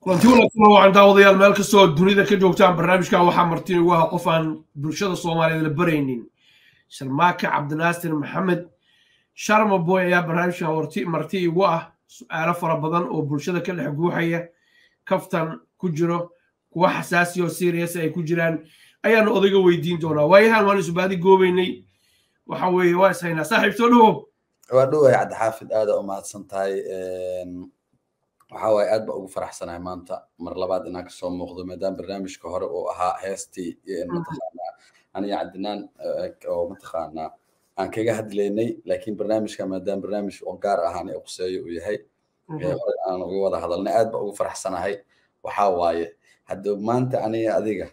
kulanti wanaagsan waxaan daawadayaal meel kastoo dunida ka joogtaan barnaamijkan waxaa marti ugu aha qof aan bulshada soomaaliyeed la baraynin sharmaake cabdinaasir maxamed sharma boy ayaa barnaamijkan marti igu ah su-aalo fara badan oo bulshada ka dhex guuxaya kaftan ku jiro kuwa xasaasi oo serious ay ku jiraan ayaanu odayga weydiin doonaa waayahan waan isubaadi goobeynay waxa weeye waa ishaynaa saaxiib soo dhawow waa dhoway cabdixaafid aada u mahadsan tahay waxa waaye aad ba ugu faraxsanahay maanta mar labaad inaan kasoo muuqdo maadaama barnaamijka hore uu ahaa heestii mataqaanaa aniga cabdinaan oo mataqaanaa aan kaga hadlaynay laakiin barnaamijka maadaama barnaamij oo gaar ahaan ee quseeyo uu yahay hore aan uga wada hadalnay aad ba ugu faraxsanahay waxaa waaye hadda maanta aniga adiga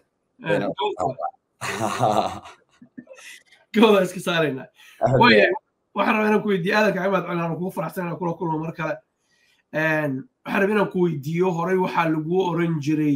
gawda iska saaraynaa waya waxaan rabaa inaan ku weydiiyo aadanka cimaad cilaan kugu faraxsan inaan kula kulmo mar kale waxaan rabaa inaan ku weydiiyo horey waxaa lagu oran jiray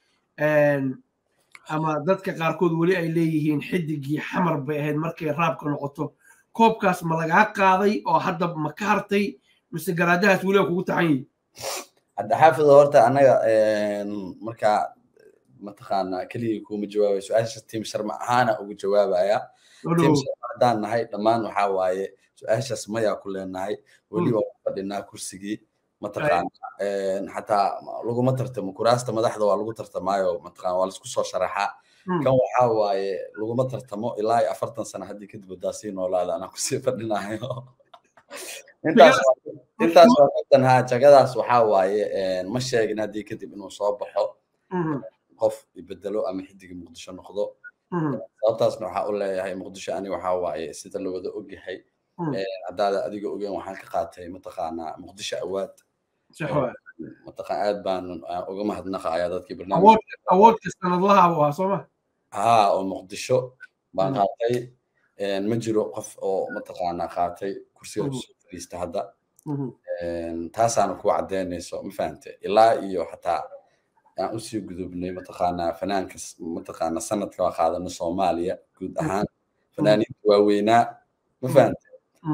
ama dadka qaarkood weli ay leeyihiin xidigii xamar bay ahayd markay raabka noqoto koobkaas ma lagaa qaaday oo hadda ma ka hartay mise garaadahaas weli kugu taxan yihi cabdixaafid horta anaga markaa mataqaanaa keligii kuma jawaabay su-aasha tiim sharma ahaana ugu jawaabaya tiim sharma haddaan nahay dhammaan waxaa waaye su-aashaas mayaa ku leenahay weli waa ku fadhinaa kursigii mataqaana xataa laguma tartamo kuraasta madaxda waa lagu tartamaayo mataqaana waa laisku soo sharaxaa kan waxaa waaye laguma tartamo ilaa iyo afartan sano haddii kadib wadaa sii noolaada anaa kusii fadhinayo intaas intaas waa kabtan haa jagadaas waxaa waaye ma sheegin haddii kadib inuu soo baxo qof ibedelo ama xidigii muqdisho noqdo sababtaasna waxaa u leeyahay muqdisho ani waxaa waaye sida la wada ogyahay haddaada adiga ogeen waxaan ka qaatay mataqaanaa muqdisho awaad mataqaan aad baan uga mahadnaqaya dadkii barnaamijka sanadlaha u ahaa sooma haa oo muqdisho baan qaatay ma jiro qof oo mataqaanaa qaatay kursiga kusoo fadhiista hadda taasaana ku caddeynayso ma fahante ilaa iyo xataa aan usii gudubnay mataqaanaa fanaanka mataqaana sanadka waa qaadano soomaaliya guud ahaan fanaaniinta waaweynaa ma fahante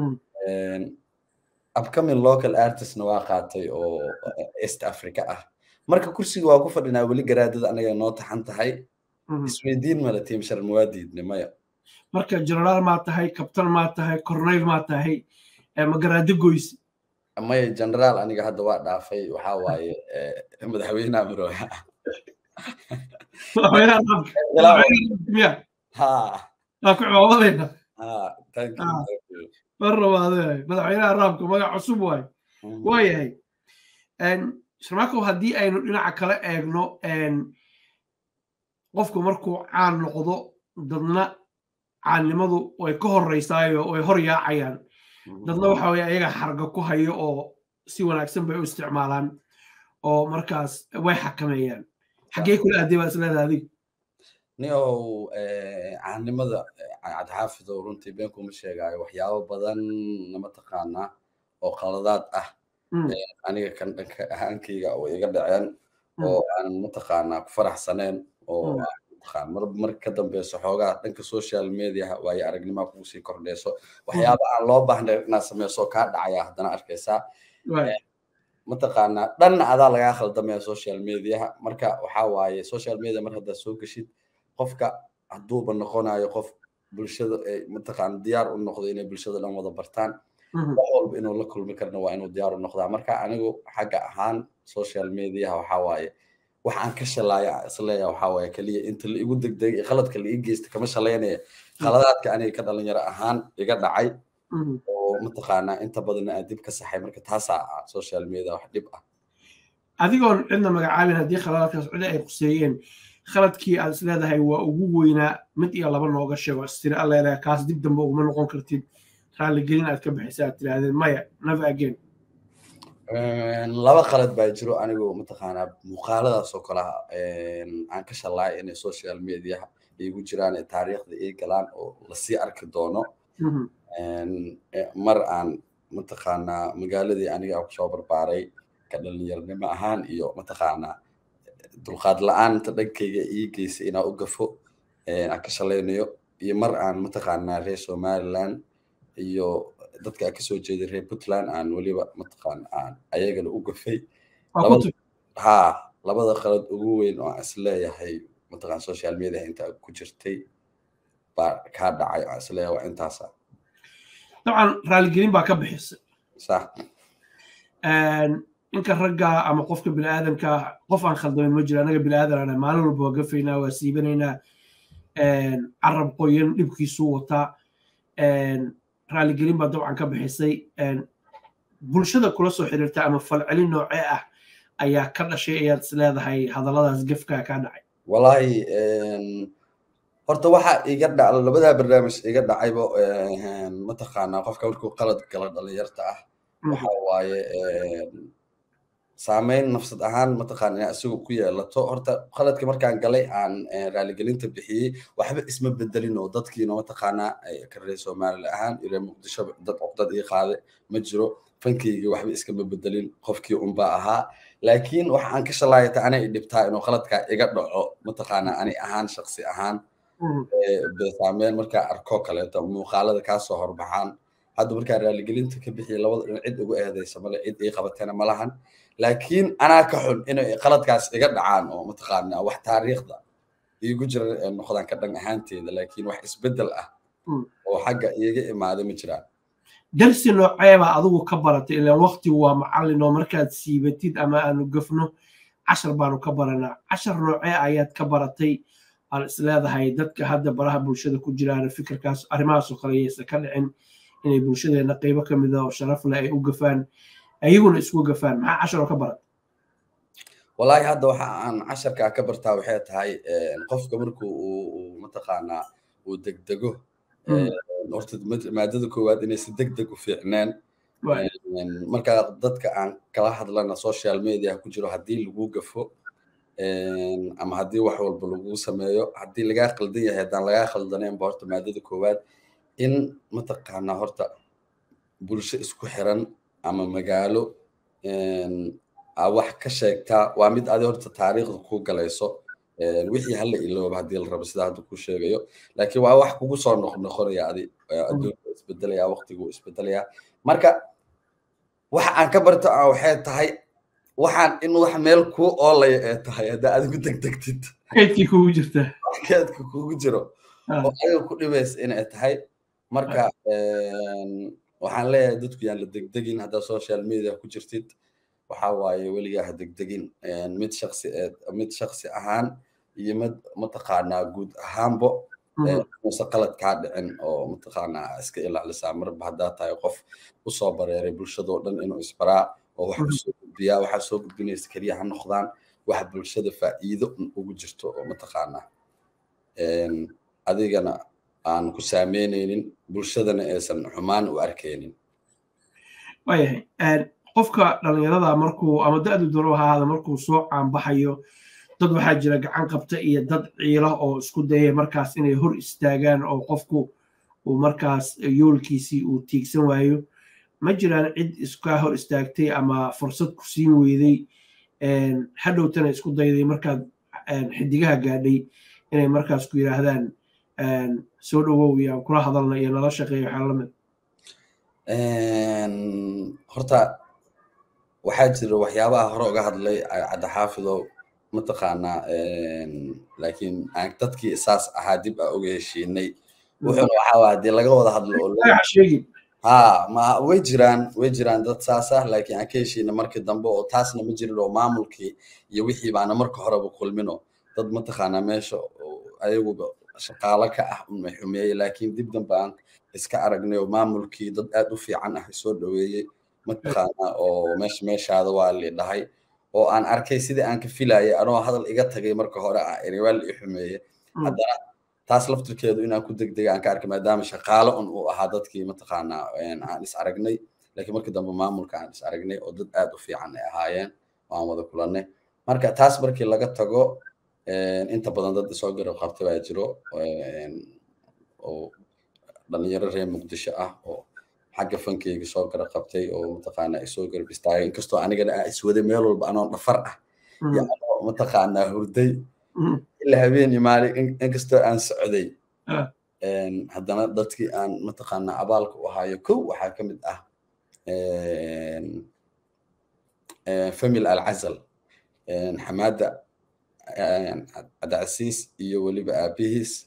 upcoming local artistna waa qaatay oo east africa ah marka kursiga waa ku fadhinaa weli garaadada anaga noo taxan tahay isweydiin male tiim sharma waa diidne maya marka generaal maa tahay kabtan maa tahay corneyl maa tahay ma garaado goyse maya generaal aniga hadda waa dhaafay waxaa waaye madaxweynaha marooya waa ku cimaamadayna mar rabaade madaxweynaha raabka magac cusub waay waayahay sharmaakow haddii aynu dhinaca kale eegno qofku markuu caan noqdo dadna caannimadu way ka horeysaayo way hor yaacayaan dadna waxa weye ayaga xarga ku hayo oo si wanaagsan bay u isticmaalaan oo markaas way xakameeyaan xaggee kula aadey baa isleedaha adig niow caanimada cabdixaafidow runtii been kuma sheegaayo waxyaabo badan mataqaanaa oo qaladaad ah aniga kan dhanka ahaankayga oo iga dhaceen oo aan mataqaanaa ku faraxsaneen oo mar mar ka dambeyso xoogaa dhanka social mediaha waayo aragnima kugu sii kordheyso waxyaaba aan loo baahnay inaad sameyso kaa dhacaya haddana arkaysaa mataqaanaa dhanna adaa lagaa khaldamaya social mediaha marka waxaa waaye social media mar haddaad soo geshid qofka hadduuba noqonayo qof bulshada ay mataqaana diyaar u noqdo inay bulshada dhan wada bartaan wax walba inuu la kulmi karna waa inuu diyaar u noqdaa marka anigu xagga ahaan social mediaha waxaa waaye wax aan ka shalaaya isleeya waxaa waaye keliya inta la igu degdegay qaladka la ii geysta kama shalaynaya qaladaadka aniga ka dhalinyaro ahaan iga dhacay oo mataqaanaa inta badanna aan dib ka saxay marka taasaa ah social media wax dhib ah adigoon cidna magacaabin haddii khaladaadkaas cidi ay quseeyeen khaladkii aad is leedahay waa ugu weynaa mid iyo laba nooga sheego istiri alleedaha kaas dib dambe uguma noqon kartid raalligelin aad ka bixisa aad tirahdeen maya never again laba qalad baa jiro anigu mataqaanaa muuqaaladaas oo kalaha aan ka shalaay inay social mediaha igu jiraan ee taariikhda ii galaan oo lasii arki doono mar aan mataqaanaa magaaladii aniga kusoo barbaaray ka dhalinyaranimo ahaan iyo mataqaanaa dulqaad la-aanta dhankayga ii geysay inaan u gafo aan ka shalaynayo iyo mar aan mataqaanaa reer somaliland iyo dadka aan kasoo jeeday reer puntland aan weliba mataqaan aan ayagana u gafay ha labada qalad ugu weyn oo aan isleeyahay mataqaan social media inta ku jirtay baa kaa dhacay aan isleeyahay waa intaasa dabcan raaligelin baa ka bixisay sax ninka ragga ama qofka biniaadanka qof aan khaldamin ma jiro anaga biniaadan maalin walba waa gafaynaa waa siibanaynaa carab qoyan dhibkiisuu wataa raaligelin baa dabcan ka bixisay bulshada kula soo xiriirta ama falcelin noocee ah ayaa ka dhashay ayaad is leedahay hadalladaas gefkaa kaa dhacay wallaahi horta waxa iga dhac labadaa barnaamij iga dhacayba mataqaanaa qofka markuu qalad gala dhalinyarta ah waxa waaye saameyn nafsad ahaan mataqaan inaa isagu ku yeelato horta qaladka markaan galay aan raaligelinta bixiyey waxba isma bedelin oo dadkiina mataqaanaa ka reer somaliland ahaan iyo muqdisho dad cuqdad ii qaade ma jiro fankayga waxba iskama bedelin qofkii unbaa ahaa laakiin waxa aan ka shalaayata anay dhibtaa inuu qaladkaa iga dhaco mataqaanaa ani ahaan shaksi ahaan saameyn markaa arko kaleeto muuqaalada kaasoo horbaxaan hadda markaa raaligelinta ka bixiya labada dhinac cid ugu eedaysa male cid ii qabatana ma lahan laakiin anaa ka xun inay qaladkaas iga dhacaan oo mataqaanaa wax taariikhda iigu jira noqdaan ka dhan ahaanteeda laakiin wax isbedel ah oo xagga iiga imaada ma jiraan darsi nooceebaa adigu ka baratay ilaan waqtigu waa macallin oo markaad siibatid ama aanu gafno cashar baanu ka baranaa cashar noocee ayaad ka baratay aan is leedahay dadka hadda baraha bulshada ku jiraan fikirkaas arrimahaasoo kale yaysan ka dhicin inay bulshadeena qeybo ka mida oo sharaf leh ay u gafaan ayaguna isku gafaan maxaa cashar oo ka barat wallaahi hadda waxa aan casharkaa ka bartaa waxay tahay qofka markuu uu mataqaanaa uu degdego horta maadada koowaad inay si deg deg u fiicneen marka dadka aan kala hadlana social media ku jiro haddii lagu gafo ama haddii wax walba lagu sameeyo haddii lagaa qaldan yahay haddaan lagaa khaldaneenba horta maadada koowaad in mataqaanaa horta bulsho isku xiran ama magaalo wax ka sheegtaa waa mid adi horta taariikhda ku galayso wixii hala ilooba haddii la rabo sida hadda ku sheegayo laakiin waa wax kugu soo noqnoqonaya adi adduunka isbedelaya waqtigu isbedelaya marka waxa aan ka barto aan waxay tahay waxaan in wax meel kuu oolaya ee tahay haddaa adigu degdegtid keydkii kugu jirta keedka kugu jiro oo adiga ku dhibaysa inay tahay marka waxaan leeyahay dadku yaan la degdegin haddaa social media ku jirtid waxa waaye weligaa ha degdegin mid shaksi mid shaksi ahaan iyo mid mataqaanaa guud ahaanbo muse qalad kaa dhicin oo mataqaanaa iska ilaalisaa marba haddaa tahay qof usoo bareeray bulshadoo dhan inuu isbaraa oo wax usoo gudbiyaa waxaa soo gudbinaysa keliya ha noqdaan wax bulshada faa'iido ugu jirto oo mataqaanaa adigana aan ku saameynaynin bulshadana aysan xumaan u arkaynin waayahay qofka dhalinyarada markuu ama da-du daro ha ahaada markuu soo caanbaxayo dad waxaa jira gacan qabta iyo dad ciilo oo isku dayay markaas inay hor istaagaan oo qofku uu markaas yoolkiisii uu tiigsan waayo ma jiraan cid iskaa hor istaagtay ama fursad ku siin weyday hadhowtana isku dayday markaad xidigaha gaadhay inay markaas ku yidhaahdaan soo dhowow iyo aan kula hadalna iyo nala shaqeeyo waxaa lamid horta waxaa jira waxyaabaha hore uga hadlay cadda xaafido mataqaanaa laakiin aan dadkii saas ahaa dib aa uga heshiinay wuxuuna waxaa waa haddii laga wada hadlo oo ha ma way jiraan way jiraan dad saas ah laakiin aan ka heshiina markii dambe oo taasna ma jirin oo maamulkii iyo wixii baana marka horeba kulmino dad mataqaanaa meesha ayaguba shaqaalo ka ah unmay xumeeyey laakiin dib dambe aan iska aragnay oo maamulkii dad aad u fiican ah soo dhoweeyey mataqaanaa oo meesha meeshaada waa li dhahay oo aan arkay sidii aan ka filayay anoo hadal iga tagay marka hore ah eri waa li xumeeye haddana taas laftirkeedu inaan ku degdega aan ka arkay maadaama shaqaalo un uu ahaa dadkii mataqaanaa aan is aragnay laakiin markii dambe maamulka aan is aragnay oo dad aad u fiican ay ahaayeen oo aan wada kulannay marka taas markii laga tago inta badan dad isoo garab qabta baa jiro oo dhalinyaro reer muqdisho ah oo xagga fankeyga soo garab qabtay oo mataqaanaa isoo garab istaagay inkastoo anigana aa iswaday meel walba anoo dhafar ah iyo anoo mataqaanaa hurday ilaa habeen iyo maalin inkastoo aan socday haddana dadkii aan mataqaanaa abaalka u ahaayo kow waxaa ka mid ah famil alcazal xamaada cabdicasiis iyo weliba aabihiis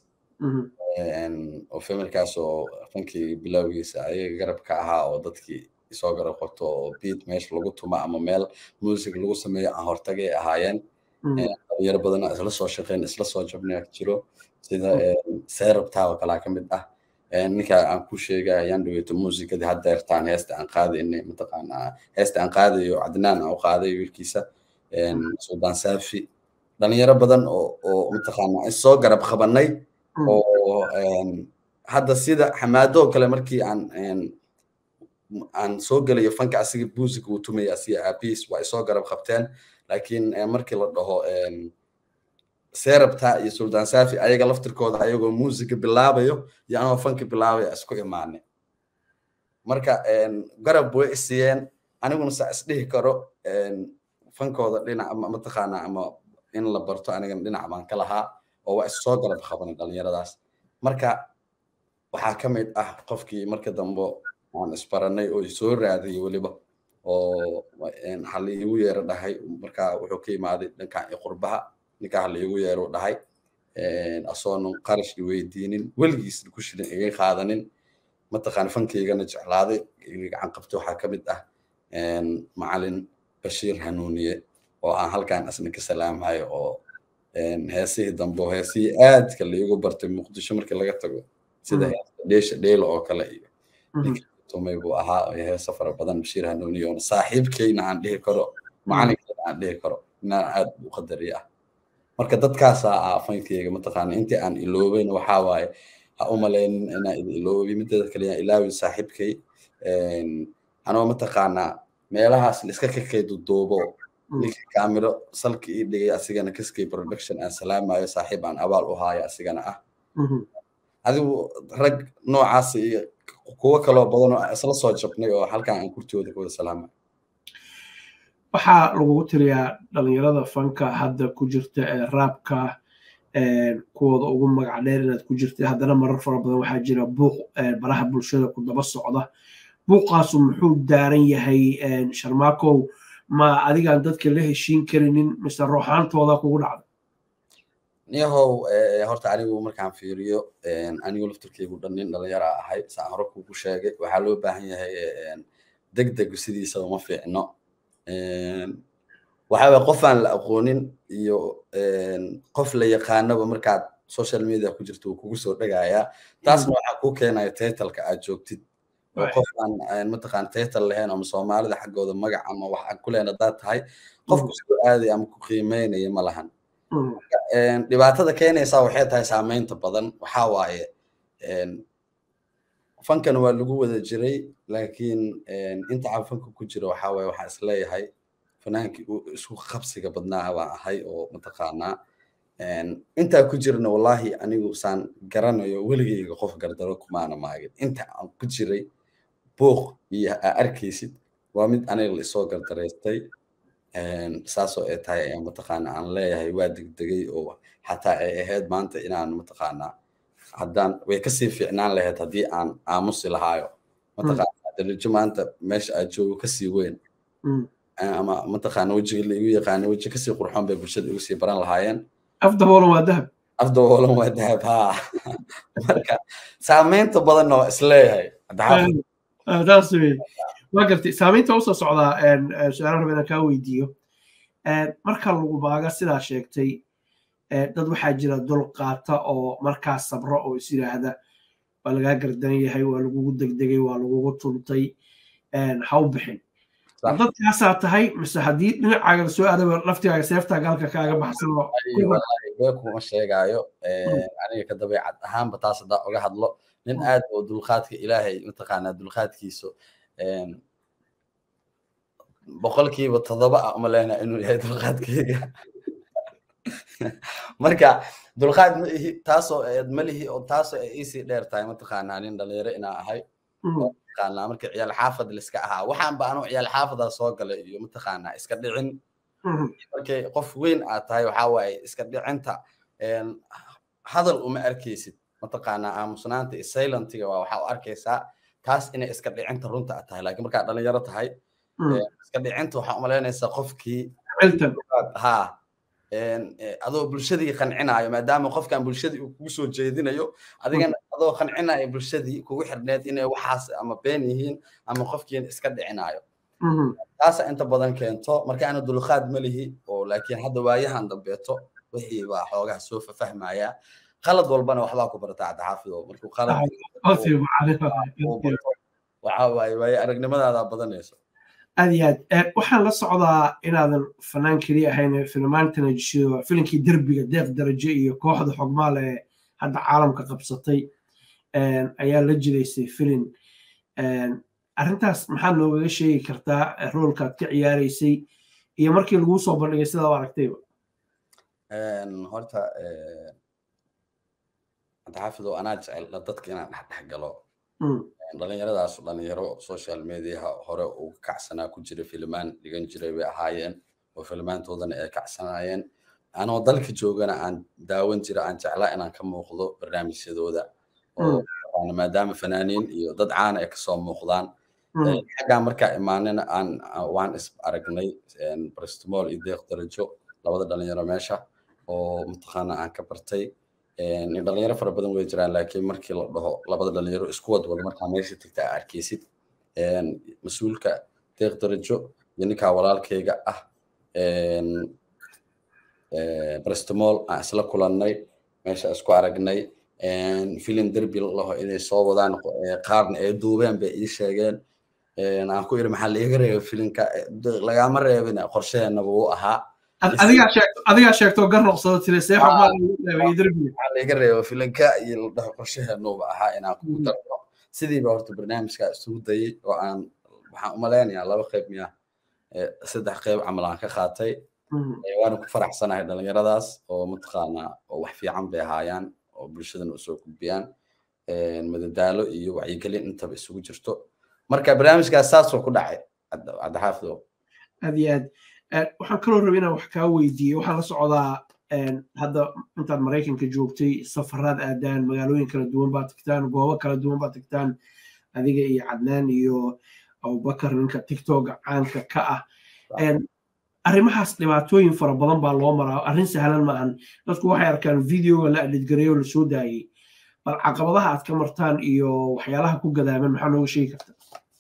oo familkaas oo fankii bilowgiisa ayaga garab ka ahaa oo dadkii isoo garab qabto oo beat meesha lagu tumo ama meel music lagu sameeyo aan hortagay ahaayeen dhalinyaro badan isla soo shaqeyn isla soo jabnay jiro sida seerabtaa oo kalaa ka mid ah ninka aan ku sheegay ayaan dhaweyto muusikadii hadda ertaan heesta aan qaadaynay mataqaanaa heesta aan qaadayo cadnaan aan u qaaday wiilkiisa suldaan saafi dhalinyaro badan oo oo mataqaanaa soo garab qabanay oo hadda sida xamaado oo kale markii aan aan soo gelayo fanka asiga buusika uu tumaya asiga aabiis waa isoo garab qabteen laakiin markii la dhaho seerabta iyo suldaan safi ayaga laftirkooda ayagoo muusika bilaabayo iyo anoo fanka bilaabaya isku imaane marka garab way isiiyeen aniguna saa isdhihi karo fankooda dhinac mataqaana ama in la barto anigana dhinac baan ka lahaa oo waa issoo garab qabanay dhalinyaradaas marka waxaa ka mid ah qofkii marka dambe aan isbaranay oo soo raadiyay weliba oo hal iigu yeero dhahay marka wuxuu ka imaaday dhankan iyo qurbaha ninka hal iigu yeero dhahay asoonan qarash i weydiinin weligiis ku shilin iga qaadanin mataqaan fankaygana jeclaaday gacan qabtay waxaa ka mid ah macalin bashiir hanuuniye oo aan halkan asna ka salaamayo oo heesihii dambe heesihii aadka laigu bartay muqdisho markii laga tago sida dheesha dheelo oo kale iyo tumay buu ahaa heesa fara badan bashiir hanuuniye oo saaxiibkayna aan dhihi karo macalinkayna aan dhihi karo inaan aad u qadariya ah marka dadkaasaa ah fankayga mataqaana intii aan iloobeyn waxaa waaye ha u malaynin inaan idin iloobi mideeda kale yaan ilaawi saaxiibkay anoo mataqaanaa meelahaas iska kakaydu duubo ninka kaamiro salka ii dhigay asigana kaskay production aan salaamayo saaxiib aan abaal u haayo asigana ah adigu rag noocaas iyo kuwo kaloo badan oo isla soo jabnay oo halkan aan kurtooda kawada salaamayo waxaa lagugu tiriyaa dhalinyarada fanka hadda ku jirta ee raabka kuwooda ugu magac dheer inaad ku jirta haddana marar fara badan waxaa jira buuq baraha bulshada ku daba socda buuqaasu muxuu daaran yahay sharmaakow ma adigaan dadka la heshiin karinin mise ruuxaantooda kugu dhacda niyahow horta anigu markaan fiiriyo anigu laftirkaygu dhan nin dhalinyara ahay saan hore kugu sheegay waxaa loo baahan yahay deg deg sidiisaba ma fiicno waxaa qof aan la aqoonin iyo qof la yaqaanaba markaad social media ku jirto uu kugu soo dhagayaa taasna waxaa kuu keenaya titleka aad joogtid oo qof aan mataqaan title lahayn ama soomaalida xaggooda magac ama wax aan ku lehayn haddaad tahay qofku soo aadaya ama ku qiimeynaya ma lahan dhibaatada keenaysaa waxay tahay saameynta badan waxaa waaye fankan waa lagu wada jiray laakiin inta aan fanka ku jiro waxaa waaye waxaa isleeyahay fanaankii isku qabsiga badnaa baan ahay oo mataqaanaa intaa ku jirna wallahi anigu saan garanayo weligayga qof gardaro kumaana maagin inta aan ku jiray buuq iyo aa arkaysid waa mid aniga la isoo gardaraystay saasoo ay tahay ayaan mataqaana aan leeyahay waa degdegay oo xataa ay ahayd maanta inaan mataqaanaa haddaan way kasii fiicnaan lahayd haddii aan aamusi lahaayo mataqaana darajo maanta meesha aad joogo kasii weyn ama mataqaana wejiga la igu yaqaana weji kasii qurxoon bay bulshada igu sii baran lahaayeen afdaboolan waa dahab afdaboolan waa dahab ha marka saameynta badanna waa isleeyahay taas wey waa gartay saameynta usoo socdaa su-aala raba inaan kaa weydiiyo marka lagu baaga sidaa sheegtay dad waxaa jira dul qaata oo markaa sabro oo is yidhaahda waa lagaa gardan yahay waa lagugu degdegay waa lagugu tuntay ha u bixin dadkaasaa tahay mise haddii dhinacaaga soo aadaba laftigaaga seeftaa galka kaaga baxsano kuma sheegaayo aniga ka dabeecad ahaanba taas haddaa oga hadlo nin aad oo dulqaadka ilaahay mataqaanaa dulqaadkiisu boqolkiiba toddoba ah uma lehna inuu yahay dulqaadkayga marka dulqaad ma ihi taasoo ma lihi oo taasoo ay iisii dheer tahay mataqaanaa nin dhalinyaro inaa ahay mataqaanaa marka ciyaal xaafad liska ahaa waxaan ba anuu ciyaal xaafadaa soo galay iyo mataqaanaa iska dhicin markay qof weyn aad tahay waxaa waaye iska dhicinta hadal uma arkaysid mataqaanaa aamusnaanta iyo silentiga waa waxaa u arkaysaa taas inay iska dhicinta runta aad tahay laakiin markaad dhalinyaro tahay iska dhicinta waxaa umalaynaysaa qofkii ha adoo bulshadii qancinayo maadaama qofkan bulshadii uu kugu soo jeedinayo adigana adoo qancinayo bulshadii kugu xirneed inay waxaas ama been yihiin ama qofkiin iska dhicinayo taasa inta badan keento marka ana dulqaad ma lihi oo laakiin hadda waayahan dambeeto wixii baa xoogaha soo fafahmaya qalad walbana waxbaa ku barata cabdixaafido markuu qalad waxa waaye waaye aragnimadaada badanayso aad iyo aad waxaan la socdaa inaadan fanaan keliya ahayn filmaantana jishido filinkii derbiga deeq darajo iyo kooxda xogmaal ee hadda caalamka qabsatay ayaa la jidaysay filin arrintaas maxaad noogaga sheegi kartaa roolkaad ka ciyaaraysay iyo markii laguu soo bandhigay sidaa u aragtayba horta cabdixaafido anaa jecel dadka inaan dhexdhex galo dhalinyaradaas dhalinyaro social mediaha hore uga kacsanaa ku jira filmaan dhigan jiray bay ahaayeen oo filmaantoodana ay kacsanaayeen anoo dalka joogana aan daawan jira aan jeclaa inaan ka muuqdo barnaamijyadooda oo maadaama fanaaniin iyo dad caana ay kasoo muuqdaan xaggaa markaa imaanina aan waan is aragnay bristmol iyo deeq darajo labada dhalinyaro meesha oo mataqaana aan ka bartay dhalinyaro fara badan way jiraan laakiin markii la dhaho labada dhalinyaro isku wadwada markaa meesha tagta aa arkeysid mas-uulka deeq darajo iyo ninkaa walaalkayga ah bristmol aan isla kulannay meesha isku aragnay filim derbi laho inay soo wadaan qaarna ay duubeen bay ii sheegeen aan ku iri maxaa laiga reeba filimka lagama reebin qorshaheenaba uu ahaa adigaa sheegto gar noqsado tiri see laiga reebo filinka iyo la dhaho qorshaheenuba ahaa inaan kugu darno sidiiba horta barnaamijka isugu dayay oo aan waxaan umalaynayaa laba qayb miya saddex qayb camal aan ka qaatay waana ku faraxsanahay dhalinyaradaas oo mataqaanaa oo wax fiican bay ahaayaan oo bulshadana usoo gudbiyaan madadaalo iyo wacyigelin intaba isugu jirto marka barnaamijkaas saasoo ku dhacay cabdixaafido aad iyo aad waxaan kaloo rabay inaan wax kaa weydiiyo waxaan la socdaa hadda intaad maraykanka joogtay safaraad aadaan magaalooyin kala duwan baad tagtaan goobo kala duwan baad tagtaan adiga iyo cadnaan iyo abubakar ninka tiktok caanka ka ah arrimahaas dhibaatooyin fara badan baa loo maraa arrin sahlan maahan dadku waxay arkaan videoga la adhidgareeyo la soo daayey bal caqabadaha aad ka martaan iyo waxyaalaha ku gadaaman maxaa nooga sheegi karta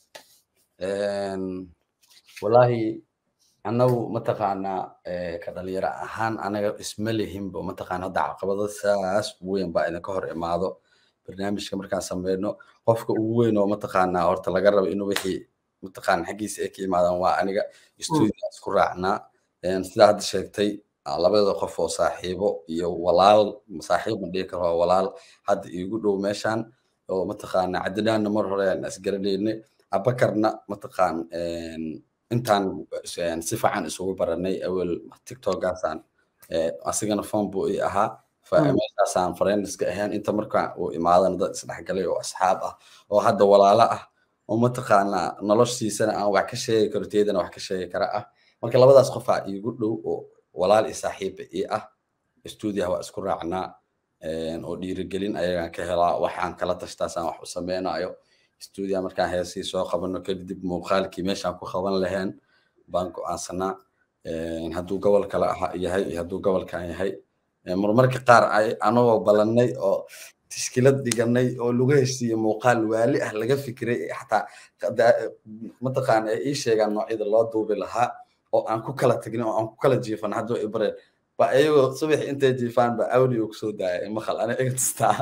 wallaahi annagu mataqaanaa ka dhalinyaro ahaan anaga isma lihinba mataqaana hadda caqabado saas weyn baa idinka hor imaado barnaamijka markaan sameyno qofka ugu weyn oo mataqaanaa horta laga rabo inuu wixii mataqaana xaggiisa ay ka yimaadaan waa aniga stuudio isku raacnaa sidaa hadda sheegtay labada qof oo saaxiibo iyo walaal saaxiib ma dhihi karo walaal hadda iigu dhow meeshaan oo mataqaana cadinaanna mar hore aan isgaranaynay abakarna mataqaan intaan si fiican isugu baranay awel tiktokaasaan asigana phone buu ii ahaa meeshaasaan friendska ahayn inta markaa uu imaadana dad isdhexgalay oo asxaab ah oo hadda walaalo ah oo mataqaanaa noloshiisana aan wax ka sheegi karo teedana wax ka sheegi kara ah marka labadaas qofaa iigu dhow oo walaal iyo saaxiiba ii ah stuudiyaha waa isku raacnaa oo dhiirigelin ayagaan ka helaa waxaan kala tashtaasaan wax u sameynayo stuudiya markaan heesii soo qabano kadib muuqaalkii meeshaan ku qaban lahayn baan go-aansanaa hadduu gobol kale yahay iyo hadduu gobolkan yahay marmarka qaar anagoo balannay oo tishkilad dhiganay oo lagu heshiiye muuqaal waali ah laga fikiray xataa mataqaana ay ii sheegaan noocyada loo duubi lahaa oo aan ku kala tagnin oo aan ku kala jiifan hadduu ibareen ba iyagoo subax intay jiifaan ba audio kusoo daaya maqal ana iga tustaa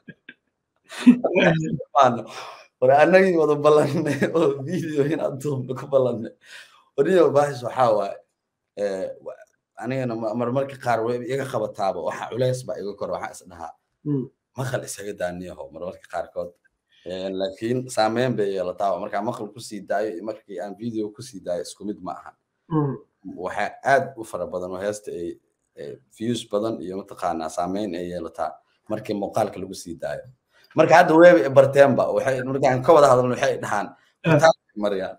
war anagii wada ballanay oo video inaad duubno ku ballanay wariyo baahis waxaa waaye anigana marmarka qaar way iga qabataaba waxa culays baa iga kor waxaa is dhahaa maqal isaga daaniyaho marmarka qaarkood laakiin saameyn bay yeelataa markaa maqal kusii daayo iyo markii aan video kusii daayo isku mid ma ahan waxaa aad u fara badan oo heesta ay views badan iyo mataqaanaa saameyn ay yeelataa markii muuqaalka lagu sii daayo marka hadda weeba barteenba waxay markaan ka wada hadalno waxay dhahaan mariyaan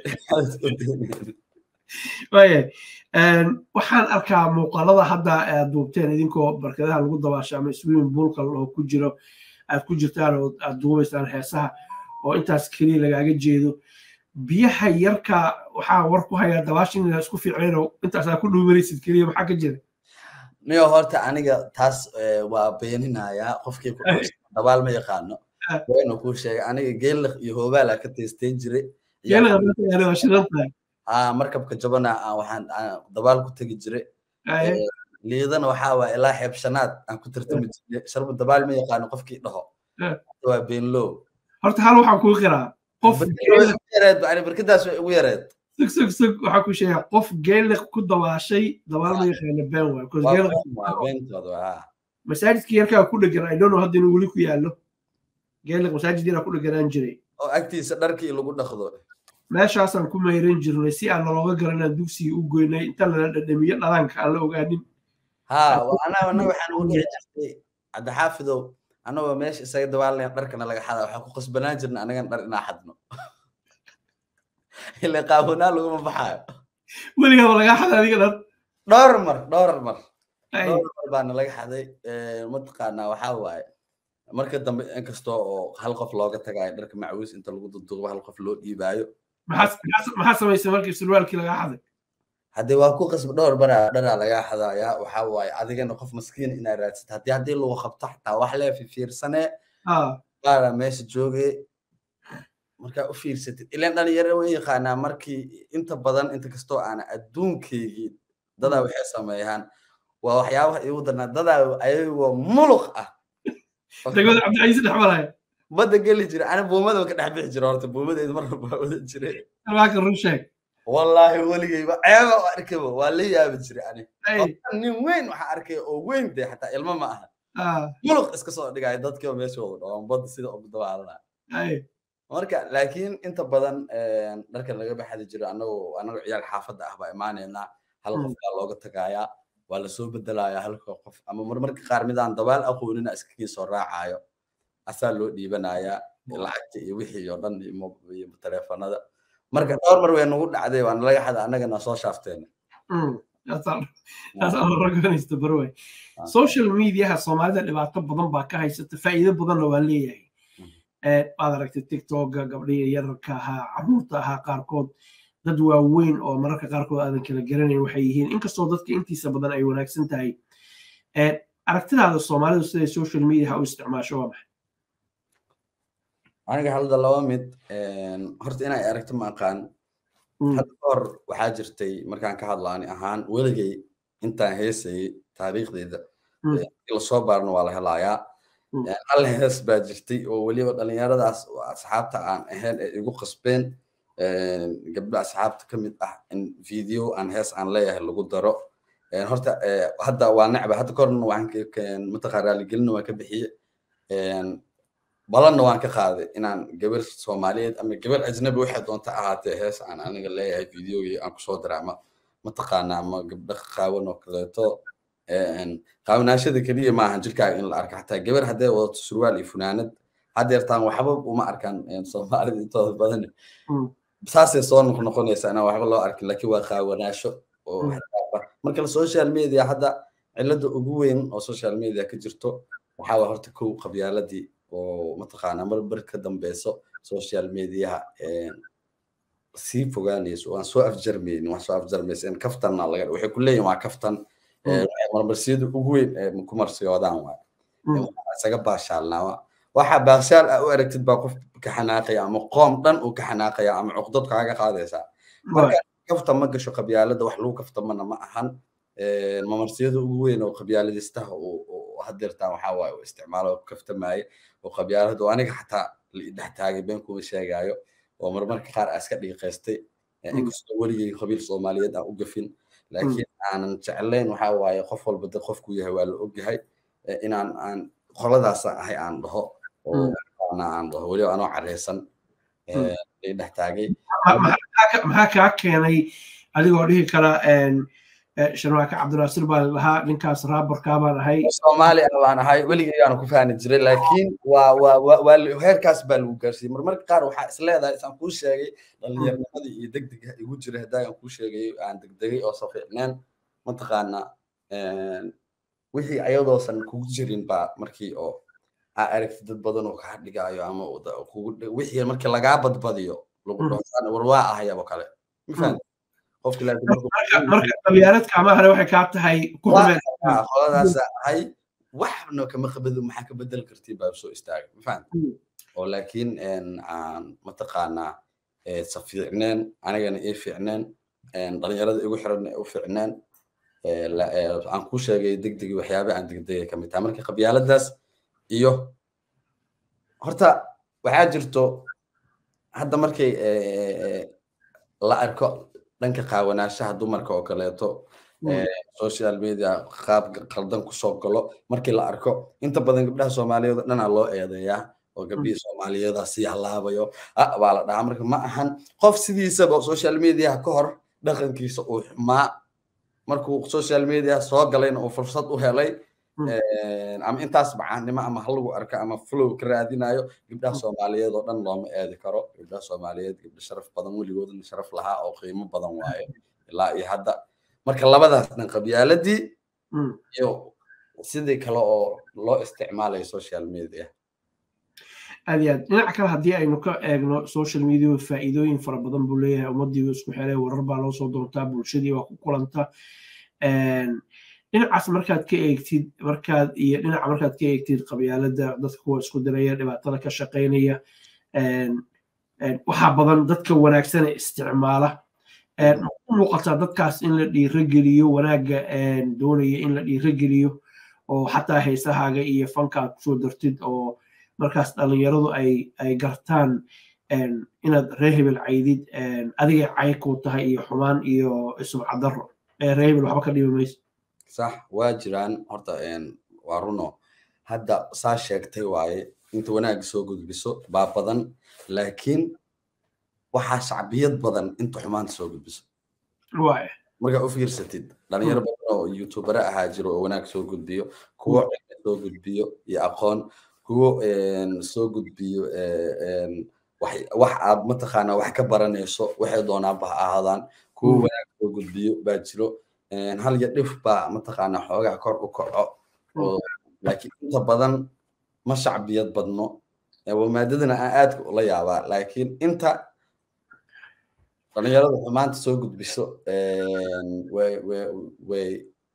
waaya waxaan arkaa muuqaalada hadda aad duubteen idinkoo barkadaha lagu dabaasho ama swimming poolka oo ku jiro aad ku jirtaan oo aad duubaysaan heesaha oo intaas keliya lagaaga jeedo biyaha yarka waxaa war ku hayaa dabaashin inaa isku fiicnayno intaasaa ku dhuumanaysid keliya maxaa ka jira niyo horta aniga taas waa beeninayaa qofkii ku dabaal ma yaqaano waynu kuu sheegay aniga geelliq iyo hoobaala ka taystayn jiray markabka jabana waxaan dabaal ku tegi jiray liidana waxaa waa ilaa xeebshanaad aan ku tartami jiray sharbu dabaal ma yaqaano qofkii dhaho waa beenlow horta hal waxaan kuu qiraa qof barkadaas way ugu yareed sug sug sug waxaa ku sheega qof geeliq ku dabaashay dabaal ma yaqaano been waay masaajidkii yarkaa ku dhegan i don't know hadda inuu weli ku yaallo geeliq masaajid yaraa ku dheganaan jiray oo agtiisa dharkii lagu dhaqdo meeshaasaan ku mayran jirnay si aan nalooga garanaan dugsigii u goynay inta lala dhadhamiyo dhalaanka aan la ogaanin ha anagana waxaan ugu dhici jirtay cabdixaafidow anagoo meesha isaga dabaalnayn dharkana laga xadaa waxaan ku qasbanaan jirna anagan dhar inaa xadno ila qaawanaa laguma baxaayo weligaaba lagaa xada adiga dhan dhowr mar dhowr mar dhowr mar baana laga xaday mataqaanaa waxaa waaye marka dambe inkastoo oo hal qof looga tagaayo dharka macawiis inta lagu duduubo hal qof loo dhiibaayo maxaa samaysay markii surwaalkii lagaa xaday haddii waa ku qasba dhowr baraa dharaa lagaa xadayaa waxaa waaye adigana qof maskiin inaa raadsata haddii haddii lagu qabto xataa wax lee fifiirsanee qaara meesha joogee markaa u fiirsatid ilaan dhalinyaro way yaqaanaa markii inta badan inta kastoo aana adduunkaygii dadaa waxay sameeyaan waa waxyaabaha igu darnaa dadaa ayagoo muluq ah degmada cabdicasiis dhex maraya badda geli jira ana buumada ka dhex bixi jira horta buumadeed marna baa wadan jiray albaaka run sheeg wallaahi weligayba ceeba u arkaba waa la yaabi jiray ani nin weyn waxaa arkay oo weyn dee xataa ilmo ma aha muluq iska soo dhigaya dadkii meesha wada dhawaan badda sida ugu dabaalana marka laakiin inta badan dharkan laga baxadi jiro anagoo anagoo ciyaal xaafadda ah baa imaaneynaa hal qof baa looga tagayaa waa lasoo bedelayaa halka qof ama marmarka qaar midaan dabaal aqoonina iskakii soo raacayo asaa loo dhiibanayaa lacagta iyo wixii oo dhan iyo taleefanada marka dhowr mar way nagu dhacday waan laga xada annagana soo shaafteen social mediaha soomaalida dhibaato badan baa ka haysata faa'iido badanna waa leeyahay waad aragtay tiktoka gabdhihii yararka ahaa caruurta ahaa qaarkood dad waaweyn oo mararka qaarkood aadan kala garanayn waxay yihiin inkastoo dadka intiisa badan ay wanaagsan tahay aragtidaada soomaalidu siday social media u isticmaasho waa maxay aniga halda laba mid horta inay aragto ma aqaan hadda kahor waxaa jirtay markaan ka hadlaani ahaan weligay intaan heesayay taariikhdeeda lasoo baarno waa la helaayaa hal hees baa jirtay oo weliba dhalinyaradaas asxaabta aan ahayn ee igu qasbeen gabdho asxaabta ka mid ah in video aan hees aan leeyahay lagu daro horta hadda waa necba hadda korna waan mataqaa raaligelina waan ka bixiye balanna waan ka qaaday inaan gabar soomaaliyeed ama gabar ajnabi waxay doonta ahaatee hees aan aniga leeyahay videogii aan kusoo diray ama mataqaana ama gabdho qaawan oo kaleeto qaawanaashada keliya maahan jirkaaga in la arka xataa gabar hadday wadato surwaal iyo funaanad haddeertaan waxba uma arkaan soomaalida intooda badan saasay soo noqnoqonaysaa inaan waxba loo arkin laakiin waa qaawanaasho oo marka social media hadda cilada ugu weyn oo social media ka jirto waxaa waa horta kow qabyaaladii oo mataqaanaa mar bar ka dambeyso social mediaha sii fogaanayso waan soo afjarmaynin waan soo afjarmaysa in kaftanna laga waxay ku leeyihin waa kaftan marmarsiyada ugu weyn ee ku marsiyoodaan waay isaga baashaalnaa waxaa baashaal ah u aragtid baa qof ka xanaaqaya ama qoom dhan uu ka xanaaqaya ama cuqdad kaaga qaadaysaa marka kafta ma gasho qabyaalada wax lagu kaftamana ma ahan mamarsiyada ugu weyn oo qabyaaladistaha hadeertaan waxaa waaye uu isticmaalo kaftamaaye oo qabyaalada oo aniga xataa dhex taagay been kuma sheegaayo oo marmarka qaar aa iska dhiiqaystay inkastoo weligay qabiil soomaaliyeed aan u gafin laakiin aanan jeclayn waxaa waaye qof walba dad qofku yahay waa la ogyahay inaan aan qoladaasa ahay aan dhaho oo aan dhaho weliba anoo careysan dhex taagay maxaa kaa keenay adigoo dhihi kara sharmaake cabdinaasir baa lahaa ninkaas raabarkaa baan ahay soomaali ah baan ahay weligaygaanu ku fahmi jiray laakiin waa waa waa heerkaas baa lagu gaarsiiyey marmarka qaar waxaa is leedahay isaan kuu sheegay dhallinyarnimadii iyo degdega igu jiray haddaagan kuu sheegay aan degdegay oo safiicneen mataqaana wixii ayadoosan kugu jirin baa markii oo aa aragti dad badan oo kaa dhigaayo ama wixii markii lagaa badbadiyo lagu dhaho war waa ahayabo kale ma fahamta qofki marka qabyaaladka amahane waxay kaa tahay ku qoladaas ahay waxna kama qabado maxaa ka bedel kartii baa soo istaaga ma fahamta oo laakiin aan mataqaanaa sa fiicneen anigana ii fiicneen dhalinyarada igu xiran u fiicneen aan ku sheegay degdegi waxyaaba aan degdegay ka mid tahay marka qabyaaladaas iyo horta waxaa jirto hadda markay la arko dhanka qaawanaashaha dumarka oo kaleeto social media qaab qaldan kusoo galo markii la arko inta badan gabdhaha soomaaliyeed oo dhanaa loo eedeeyaa oo gabdhihii soomaaliyeeda sii halaabayo ah baa la dhahaa marka ma ahan qof sidiisaba social media ka hor dhaqankiisa uu xumaa markuu social media soo galayna uu fursad u helay ama intaas bacaannimo ama halagu arka ama flow ka raadinayo gabdhaha soomaaliyeed oo dhan looma eedi karo gabdhaha soomaaliyeed gabdho sharaf badan weligoodna sharaf lahaa oo qiimo badan waaye ilaa iyo hadda marka labadaas dhan qabyaaladii iyo sidii kale oo loo isticmaalayo social media aad iyo aad dhinaca kale haddii aynu ka eegno social media faa'iidooyin fara badan buu leeyahay ummadii isku xelay warar baa loo soo doontaa bulshadii waa ku kulanta dhinacaas markaad ka eegtid markaad iyo dhinaca markaad ka eegtid qabyaalada dadka kuwa isku diraya dhibaatada ka shaqaynaya waxaa badan dadka wanaagsan ee isticmaala u muuqataa dadkaas in la dhiirogeliyo wanaagga doonaya in la dhiirogeliyo oo xataa heesahaaga iyo fanka aad kusoo dartid oo markaas dhalinyaradu ay ay gartaan inaad reer hebel caydid adigay cay ku tahay iyo xumaan iyo sumcadaro reer hebel waxba ka dhibi mayso sax waa jiraan horta waa runo hadda saa sheegtay waaye inta wanaagga soo gudbiso baa badan laakiin waxaa shacbiyad badan inta xumaanta soo gudbiso markaa u fiirsatid dhalinyaro badan oo youtubere ahaa jiro oo wanaag soo gudbiyo kuwo cilmi soo gudbiyo iyo aqoon kuwo soo gudbiyo wax aad mataqaanaa wax ka baranayso waxay doonaanba ha ahaadaan kuwo wanaag soo gudbiyo baa jiro hal iyo dhif baa mataqaanaa xoogaa kor u kaco laakiin inta badan ma shacbiyad badno maadadana aan aadka ula yaabaa laakiin inta dhalinyarada xumaanta soo gudbiso way way way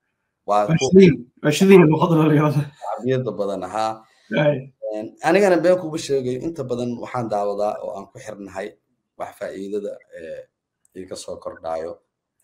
shacbiyada badan ahaa anigana been kuba sheegayo inta badan waxaan daawadaa oo aan ku xirnahay wax faa'iidada iga soo kordhayo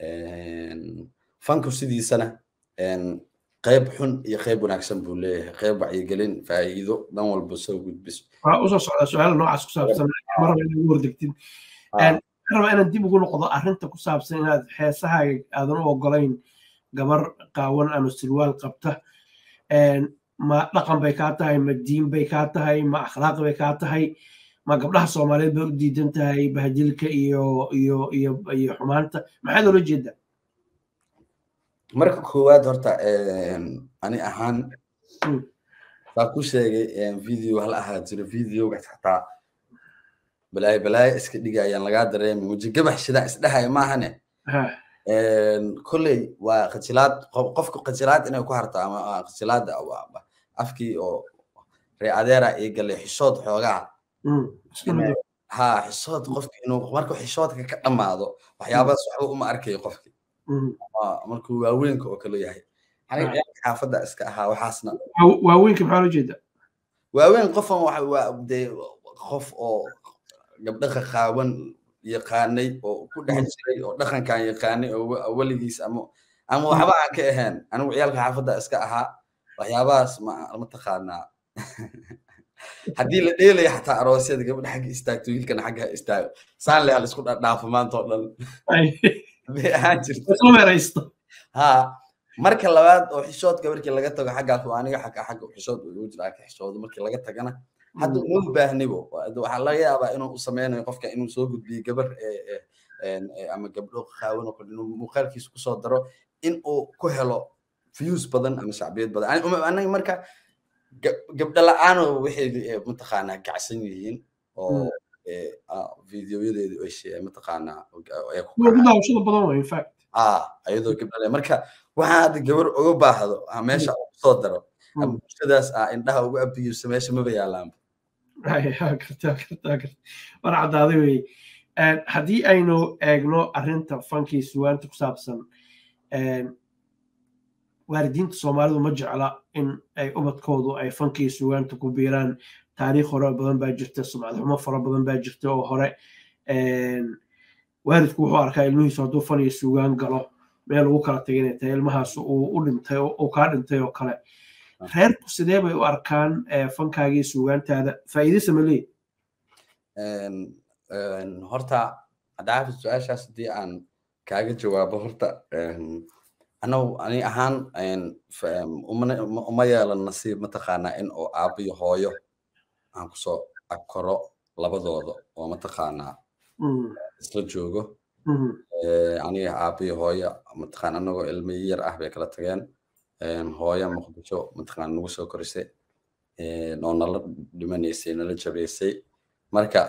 fanku sidiisana qayb xun iyo qayb wanaagsan buu leeyahay qayb wacyigelin faa'iido dhan walba soo gudbiso waxaa usoo socdaa su-aal noocaas ku saabsan maraba inaad ugu hordegtid rabaa inaan dib ugu noqdo arrinta ku saabsan inaad heesahaaga aadan u ogolayn gabar qaawan ama sirwaal qabta ma dhaqan bay kaa tahay ma diin bay kaa tahay ma akhlaaq bay kaa tahay ma gabdhaha soomaaliyeed bay u diidan tahay bahjilka iyo iyo iyo iyo xumaanta maxaad oola jeedaa marka koowaad horta ani ahaan baa ku sheegay video hal ahaa jiro videoga xataa balaayo balaayo iska dhigayaan lagaa dareemi weji gabax shidaan isdhahaya maahane kolley waa qajilaad qofku qajilaad inay ku harto ama qajilaada afkii oo ree adeera ii galay xishood xoogaa ha xishood qofki inuu markuu xishoodka ka dhammaado waxyaabadas waxba uma arkayo qofki markuu waaweynka oo kale yahay aniga ciyaalka xaafadda iska ahaa waxaasna waaweynka maxaa loo jeeda waaweyn qofan waa dee qof oo gabdhaha qaawan yaqaanay oo ku dhex jiray oo dhaqankan yaqaanay oo weligiis ama ama waxba aan ka ahayn anigu ciyaalka xaafadda iska ahaa waxyaabahaas ma mataqaanaa haddii la dheelayo xataa aroosyada gabadha xagga istaagto wiilkana xagga istaago saan leh laisku dhaafo maanta oo dhan bay ahaan jirta ha marka labaad oo xishoodka markii laga tago xaggaas waa aniga xagga xagga xishood ugu jira ka xishoodo markii laga tagana hadda uma baahnibo waxaa laga yaabaa inuu u sameynayo qofka inuu soo gudbiyo gabar ama gabdho qaawan oo kale inuu muuqaalkiisa kusoo daro in uu ku helo views badan ama shacbiyad badan anaga marka gabdho la-aano waxay mataqaanaa gacsan yihiin oo videoyadeedu ay mataqaanaa ayadoo gabdhale marka waxaa hadda gabar uga baahdo meesha kusoo daro ama bulshadaas ah indhaha ugu abiyusa meesha maba yaalaanba war caddaaday wey haddii aynu eegno arrinta fankii sugaanta ku saabsan waalidiinta soomaalidu ma jecla in ay ubadkoodu ay fankii sugaanta ku biiraan taariikh hore badan baa jirta sumcad xumo fara badan baa jirta oo hore waalidku wuxuu arkaa ilmihiisu hadduu fan iyo sugaan galo meel ugu kala tagay inay tahay ilmahaas uu u dhintay uu kaa dhintay oo kale reerku sidee bay u arkaan fankaagii sugaantaada faa'iidaysa ma leeyi horta cadaafi su-aashaas haddii aan kaaga jawaabo horta anagu ani ahaan uma yeelan nasiib mataqaanaa in oo aabo iyo hooyo aan kusoo agkoro labadooda oo mataqaanaa isla joogo aniga aabo iyo hooyo mataqaana anagoo ilmo yar ah bay kala tageen hooyo muqdisho mataqaana nagu soo korisay oo nala dhimanaysay nala jabaysay marka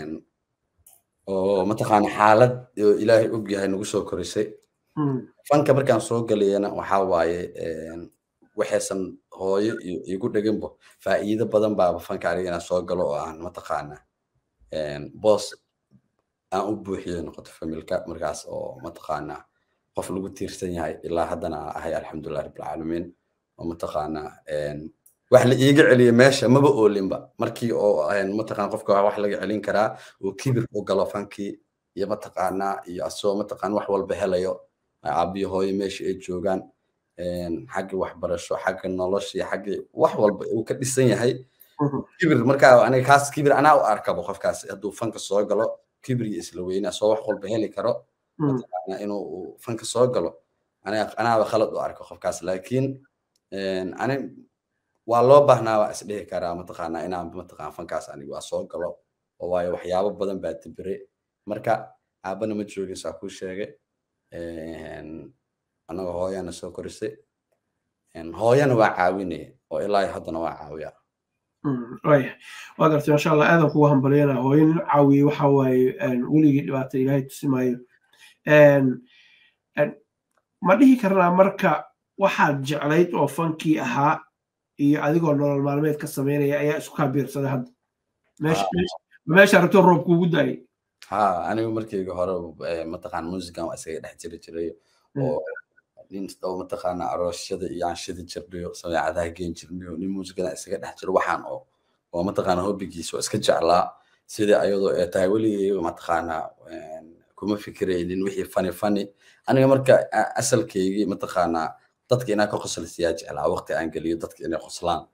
oo mataqaana xaalad ilaahay og yahay nagu soo korisay fanka markaan soo galayana waxaa waaye waxaysan hooyo iyo igu dheginbo faa'iido badan baaba fanka aniga inaan soo galo oo aan mataqaana boos aan u buuxiyo noqoto familka markaas oo mataqaana qof lagu tiirsan yahay ilaa haddana ahay alxamdulilah rabbilcaalamiin oo mataqaana wax la iiga celiyay meesha maba oolinba markii oo mataqana qofka wax laga celin karaa oo kibir u galo fankii iyo mataqaana iyo asoo mataqana wax walba helayo aabiyo hooyo meesha ay joogaan xagga waxbarasho xagga nolosha iyo xagga wax walba uu ka dhisan yahay kibir markaa aniga kaas kibir anaa u arkabo qofkaas hadduu fanka soo galo kibir iyo isla weyne asoo wax walba heli karo mataqaana inuu fanka soo galo anaaba khalad u arko qofkaas laakiin ani waa loo baahnaa waa isdhihi karaa mataqaana inaan mataqaan fankaas aniga waa soo galo oo waayo waxyaabo badan baa dibire marka aabana ma joogin saa kuu sheegay annaga hooyana soo korisay hooyana waa caawinaya oo ilaa haddana waa caawiya waya waa gartay masha allah aadan kugu hambalyana hooyo nin caawiye waxa waaye weligii dhibaata ilaahay tusi maayo ma dhihi karnaa marka waxaad jeclayd oo fankii ahaa iyo adigoo nolol maalmeed ka samaynaya ayaa isku kaa biirsaday hadda meesha rabto roob kuugu daayay ha anigu markayga hore mataqaan muusigan waa isaga dhex jiri jiray oo nin oo mataqaana aroosyada iyo aan shidi jirnayo sameecadaha geen jirnayo nin muusigan isaga dhex jiro waxaan oo oo mataqaana hobbigiisa oo iska jeclaa sidii ayadoo ee tahay weligay mataqaana kuma fikiraynin wixii fani fani aniga marka asalkaygii mataqaana dadka inaan ka qoslisiyaa jeclaa waqti aan geliyo dadka inay qoslaan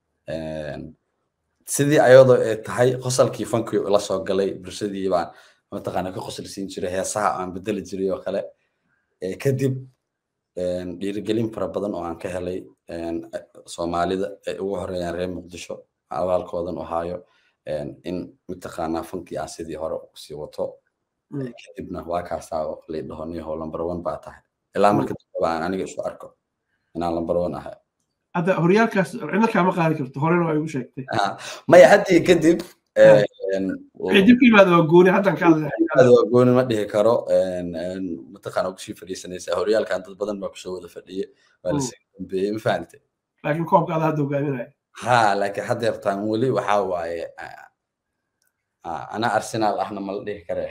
sidii ayadoo ee tahay qosalkii fankii la soo galay bulshadii baan mataqaana ka qoslisiin jiray heesaha aan bedeli jiray oo kale kadib dhiirigelin fara badan oo aan ka helay soomaalida ay ugu horeeyaan reer muqdisho abaalkoodan u haayo in mataqaanaa fankii aan sidii hore usii wato kadibna waa kaasaa laydhaho niyaho lambar one baa tahay ilaa marka dambaba aan aniga isu arko inaan lambar one ahay hadda horyaalkaas cidna kaama qaadi karto horena waa igu sheegtay maya haddii kadib dib ka yimaada waa gooni haddan ka waa gooni ma dhihi karo mataqaana kusii fadhiisanaysaa horyaalkan dad badan baa kusoo wada fadhiye waa lasii dambeeyey ma fahamte laakiin koobka ada hadda hogaaminaya ha laakiin haddeertaan weli waxaa waaye ana arsenaal ahna ma la dhihi kare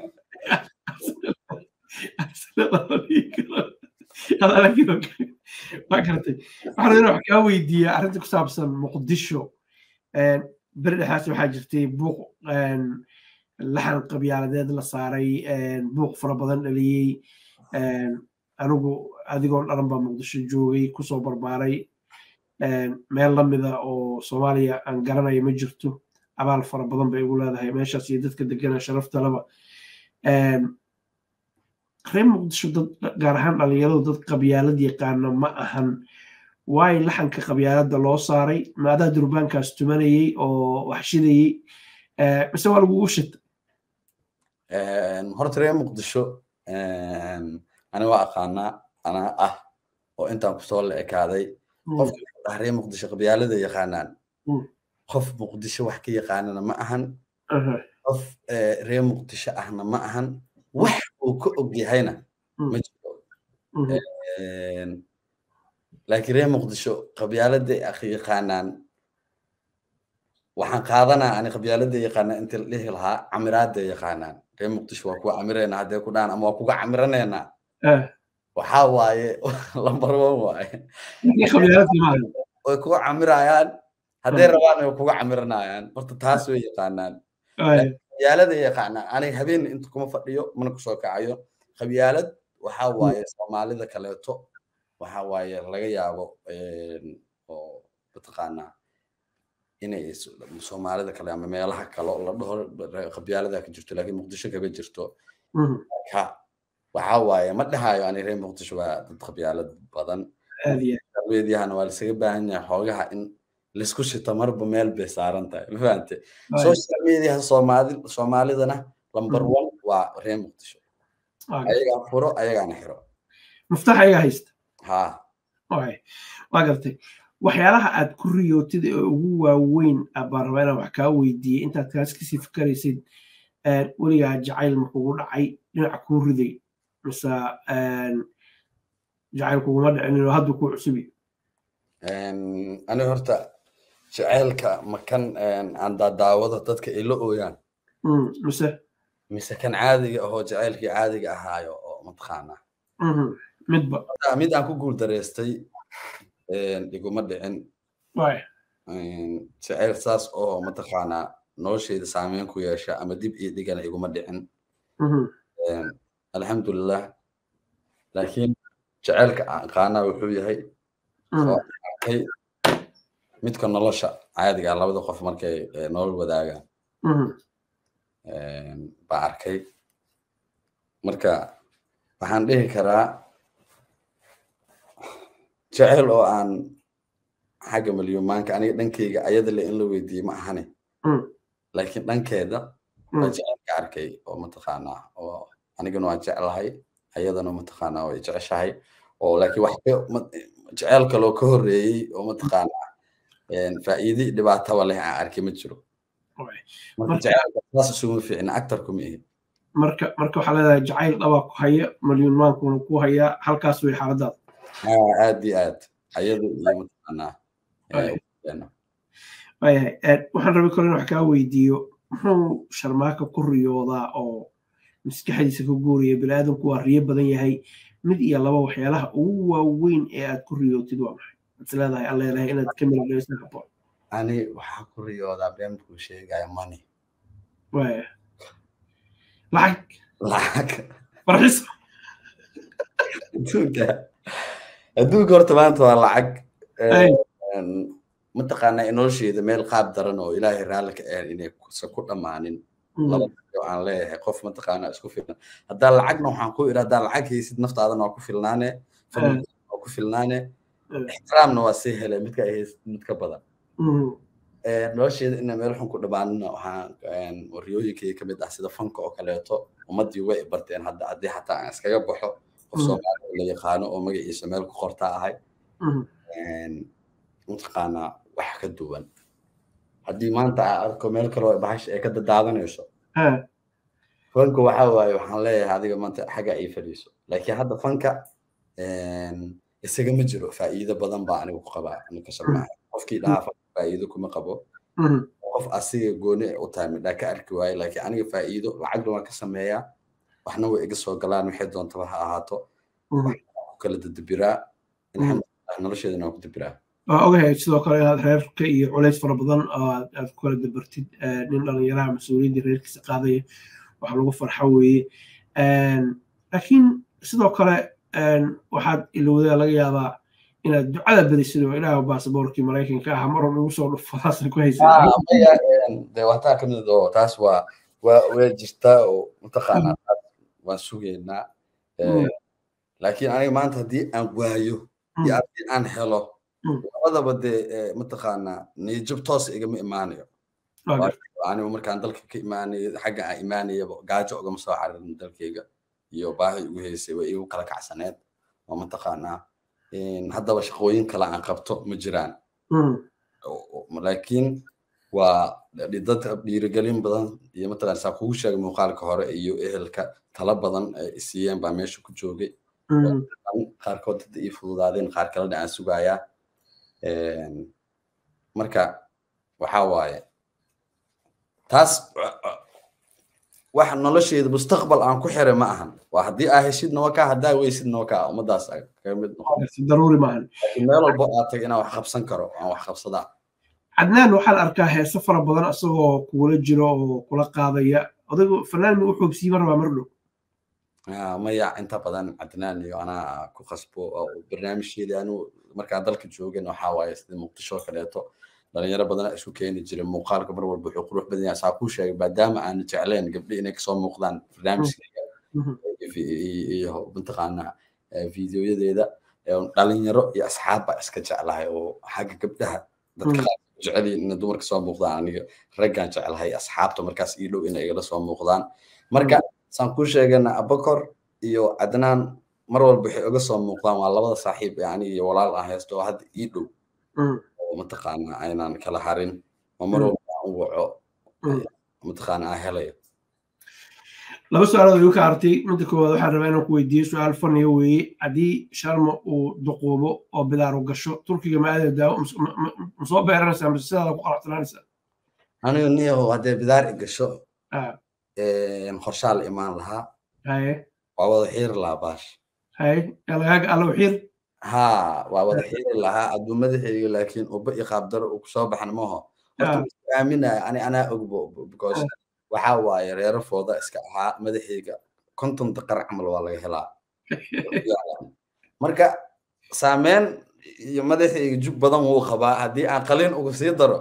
waa garatay waxaan rabaa wax kaa weydiiyaa arrinta ku saabsan muqdisho beri dhexaas waxaa jirtay buuq laxan qabyaaladeed la saaray buuq fara badan dhaliyey anigu adigoo dharan baa muqdisho joogay kusoo barbaaray meel lamida oo soomaaliya aan garanaya ma jirto abaal fara badan bay igu leedahay meeshaas iyo dadka degana sharaftalaba reer muqdisho dad gaar ahaan dhalinyaradu dad qabyaalad yaqaana ma ahan waayo laxanka qabyaaladda loo saaray maadaa durbaankaas tumanayey oo wax shidayey mise waa lagugu shita horta reer muqdisho ani waa aqaanaa anaa ah oo intaan kusoo la ekaaday qofka reer muqdisho qabyaalada yaqaanaan qof muqdisho wax ka yaqaanana ma ahan qof reer muqdisho ahna ma ahan wax uu ka og yahayna ma jiro laakiin reer muqdisho qabyaalada yaqaanaan waxaan qaadanaa ani qabyaalada yaqaana inta la dhihi lahaa camiraada yaqaanaan reer muqdisho waa kuwa camirayna haddee ku dhahan ama waa kuga camiraneynaa waxaa waaye lambar one waaye way kuga camirayaan hadday rabaan way kuga camiranayaan horta taas way yaqaanaan qabyaalada yaqaanaan aniga habeen inta kuma fadhiyo mana kusoo kacayo qabyaalad waxaa waaye soomaalida kaleeto waxaa waaye laga yaabo oo mataqaanaa inay soomaalida kale ama meelaha kale oo la dhaho qabyaalada ka jirto laakiin muqdisho kaga jirto marka waxaa waaye ma dhahayo ani reer muqdisho waa dad qabyaalad badan weedyahana waa lasaga baahan yahay xoogaha in laisku shito marba meel bay saaran tahay ma fahante social mediaha soomaali soomaalidana number one waa reer muqdisho ayagaa furo ayagaana xiro muftax ayagaa haysta ha waa gartay waxyaalaha aad ku riyootid ee ugu waaweyn baan rabaa inaan wax kaa weydiiyey intaad kaas kasii fikaraysid weligaa jacayl makugu dhacay dhinac kuu riday mise jacayl kuguma dhicin hadda kuu cusubi ani horta jacaylka makan aan daadaawado dadka ay la ooyaan mise mise kan caadiga ahoo jacaylkii caadiga ahaayo oo mataqaanaa midba mid aan ku guul dareystay iguma dhicin jacayl saas oo mataqaanaa noloshayda saameyn ku yeesha ama dib iyo dhigana iguma dhicin alxamdulilah laakiin jacaylka aan qaanaa wuxuu yahay arkay midka nolosha caadiga labada qof markay nolol wadaagaan baa arkay marka waxaan dhihi karaa jecel oo aan xagga malyumaanka aniga dhankeyga ayada le in la weydiiyey ma ahane laakiin dhankeeda waa jecelka arkay oo mataqaanaa oo anigana waan jeclahay ayadana mataqaanaa way jeceshahay oo laakiin wax jecel kaloo ka horreeyey oo mataqaanaa faa'iidi dhibaataba leh aan arkay ma jiro marka jecelka saas isuma fiicna actarku ma ihi marka marka waxaa leedahay jacayl dhabaa ku haya malyuumaankuna ku haya halkaas way xaaladaada aad iyo aad ayada iyo mataqaanaa waayahay waxaan rabay kale in wax kaa weydiiyo muxuu sharmaaka ku riyoodaa oo maskaxdiisa ka guuraya biniaadamku waa riyo badan yahay mid iyo laba waxyaalaha ugu waaweyn ee aad ku riyootid waa maxay aad leedahay aan leedahay inaad ka miladhaysan haboon ani waxaa ku riyoodaa beenkuu sheegaya money waaya lacag lacag farxisa adduunka adduunka horta maanta waa lacag mataqaanaa nolosheeda meel qaab daran oo ilaahay raalli ka ahan inay se ku dhammaanin laba aan leeyahay qof mataqaanaa isku filan haddaa lacagna waxaan ku iri haddaa lacag haysid naftaadana waa ku filnaane waa ku filnaane ixtiraamna waa sii helay midka ay haysid mid ka badan nolosheeda ina meel xun ku dhammaanina waxaan riyooyinkayga kamid ah sida fanka oo kaleeto ummaddii way barteen hadda haddii xataa aan iskaga baxo qof soomaali la yaqaano oo magaciisa meel ku qorta ahay mataqaanaa wax ka duwan haddii maanta aa arko meel kaloo bahash ay ka dadaadanayso fanka waxa waaye waxaan leeyahay adiga maanta xagga ay fadhiiso laakiin hadda fanka isaga ma jiro faa'iido badan baa anigu ku qabaa ninka sharmaha qofkii dhahaa fanka faa'iido kuma qabo qof asiga gooni u tahay midhaa ka arki waaye laakiin aniga faa'iido lacagna waan ka sameeyaa waxna way iga soo galaan waxay doontaba ha ahaato ku kala dadabiraa alxamdulilah nolosheedana waan ku dabiraa waa ogahay sidoo kale inaad reerka iyo culays fara badan aad ku kala dabartid nin dhalinyaraha mas-uuliyadda reerkiisa qaadaya wax lagu farxo weeye laakiin sidoo kale waxaad ilowdaa laga yaabaa inaad ducada badisid oo ilaah baasaboorkii maraykanka ah mar walba igu soo dhufadaasa ku haysadee wataa kamid oo taas waa waa waa jirtaa oo mataqaanaa waan sugaynaa laakiin aniga maanta haddii aan waayo iyo haddii aan helo labadaba dee mataqaanaa niyajab toos igama imaanayo anigu markaan dalka ka imaanayo xagga aan imaanayaba gaajo ugama soo cararin dalkayga iyo baahi igu haysay way igu kala kacsaneed oo mataqaanaa haddaba shaqooyin kale aan qabto ma jiraan laakiin waa dad dhiirigelin badan iyo matalan saa kugu sheegay muuqaalka hore iyo ehelka tala badan ay siiyeen baa meesha ku joogay qaarkood dad ii fududaadeen qaar kalena aan sugayaa marka waxaa waaye taas wax nolosheeda mustaqbal aan ku xiray ma ahan waa haddii aa heshidna waa kaa haddaa weysidna waa kaa ummadaas kaga mid noqon daruuri maahan laakiin meel walbo aad tag inaan wax qabsan karo aan wax qabsadaa cadnaan waxaan arkaa heeso fara badan isagoo kugula jiro oo kula qaadaya odaygu fanaan mi u xoogsiima rabaa mar dhow maya inta badan cadnaan iyo anaa ku qasbo barnaamijkeedii anu markaan dalka joogin waxaa waaye sida muqdisho kaleeto dhalinyaro badan isku keeni jiray muuqaalka mar walba wuxuu qurux badan yahay saa kuu sheegay maadaama aan jecleen gabdhi inay kasoo muuqdaan barnaamijkeeda iyo mataqaanaa fiidiyoyadeeda dhalinyaro iyo asxaab baa iska jeclahay oo xagga gabdhaha dadka qaar jeceliin inay dumarka soo muuqdaan aniga raggaan jeclahay asxaabta markaas ii dhow inay igala soo muuqdaan marka saan kuu sheegana abakor iyo cadnaan mar walba waxay uga soo muuqdaan waa labada saaxiib ee aniga iyo walaal aan haysto oo hadda ii dhow oo mataqaana aynaan kala harin oo mar walba aan u waco mataqaana aan helayo laba su-aalood igu ka artay midda koowaad waxaan rabaa inaan ku weydiiyo su-aal faniya weeye haddii sharma uu duquubo oo bidaaru gasho turkiga ma aada daawo ma soo beeranaysaa mise sidaada ku qalactanaanaysaa aniga niyahow haddee bidaar i gasho qorshaa la imaan lahaa haye waa wada xiiri lahaa baash haye alagaaga alla uxiir ha waa wada xiiri lahaa hadduu madaxayga laakiin uba iyo qaabdaro uu kusoo baxan maho horta aaminaya ani anaa ogbo because waxaa waaye reero fooda iska ahaa madaxayga konton daqar camal waa laga helaa marka saameyn iyo madaxayga jug badan wuu qabaa haddii aan qalin uga sii daro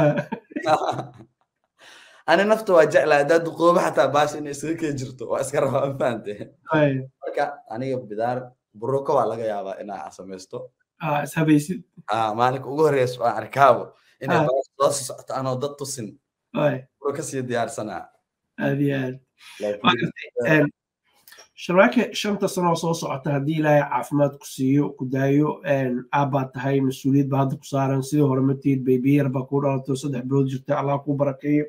ani nafta waa jeclaa haddaa duqoobo xataa baasha inay isaga kee jirto waa iska rabaa ma fahante marka aniga bidaar buruka waa laga yaabaa inaa samaysto ishabaysid maalinka ugu horeysa aan arkaabo inay baasha soo socoto anoo dad tusin buro kasii diyaarsanaa aad iyo aad sharwaake shanta sanoo soo socota haddii ilaahay caafimaad ku siiyo ku daayo aabbaad tahay mas-uuliyad ba hadda ku saaran sidii hore matiid baybiyar baa kuu dhalato saddex bilood jirta allah kuu barakeeyo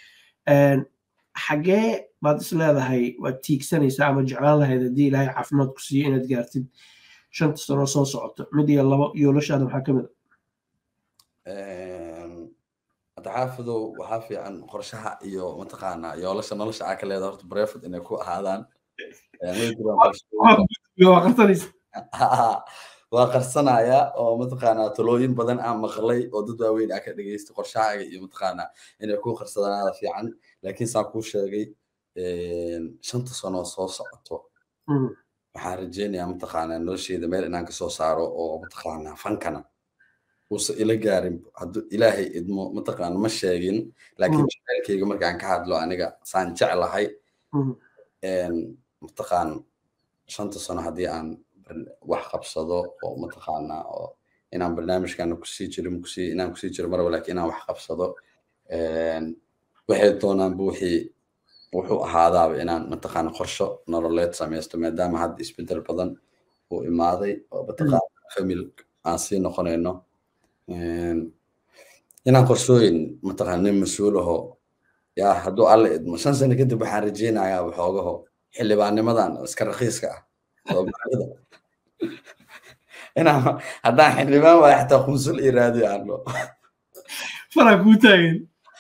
xagee baad is leedahay waad tiigsanaysaa ama jeclaan lahayd haddii ilaahay caafimaad ku siiyo inaad gaartid shanta sanoo soo socoto mid iyo labo yoolashaada maxaa ka mid a xaafidow waxaa fiican qorshaha iyo mataqaanaa yoolasha nolosha aa ka leeda horta breford inay ku ahaadaan waa qarsanaya oo mataqaanaa talooyin badan aan maqlay oo dad waaweyn aa ka dhegeystay qorshahaaga iyo mataqaanaa inay ku qarsadaanaada fiican laakiin saan kuu sheegay shanta sano soo socoto waxaan rajeynayaa mataqaanaa nolosheeda meel inaan kasoo saaro oo mataqaanaa fankana uusa ila gaarin hadduu ilaahay idmo mataqaana ma sheegin laakiin jaceylkayga markaan ka hadlo aniga saan jeclahay mataqaan shanta sano haddii aan wax qabsado oo mataqaanaa oo inaan barnaamijkana kusii jiro kusii inaan kusii jiro marba laakiin inaan wax qabsado waxay doonaanba wixii wuxuu ahaadaaba inaan mataqaana qorsho nololeed samaysto maadaama hadda isbedel badan uu imaaday oo mataqaana famil aan sii noqonayno inaan qorshooyin mataqaana nin mas-uul aho yaa hadduu alle idmo shan sano kadib waxaan rajeynayaa waxoogaho xildhibaannimadan iska rakiiska ah soomaalida inaan haddaan xildhibaan waaya xataa qunsul ii raadiyo aano faraa kuu taagan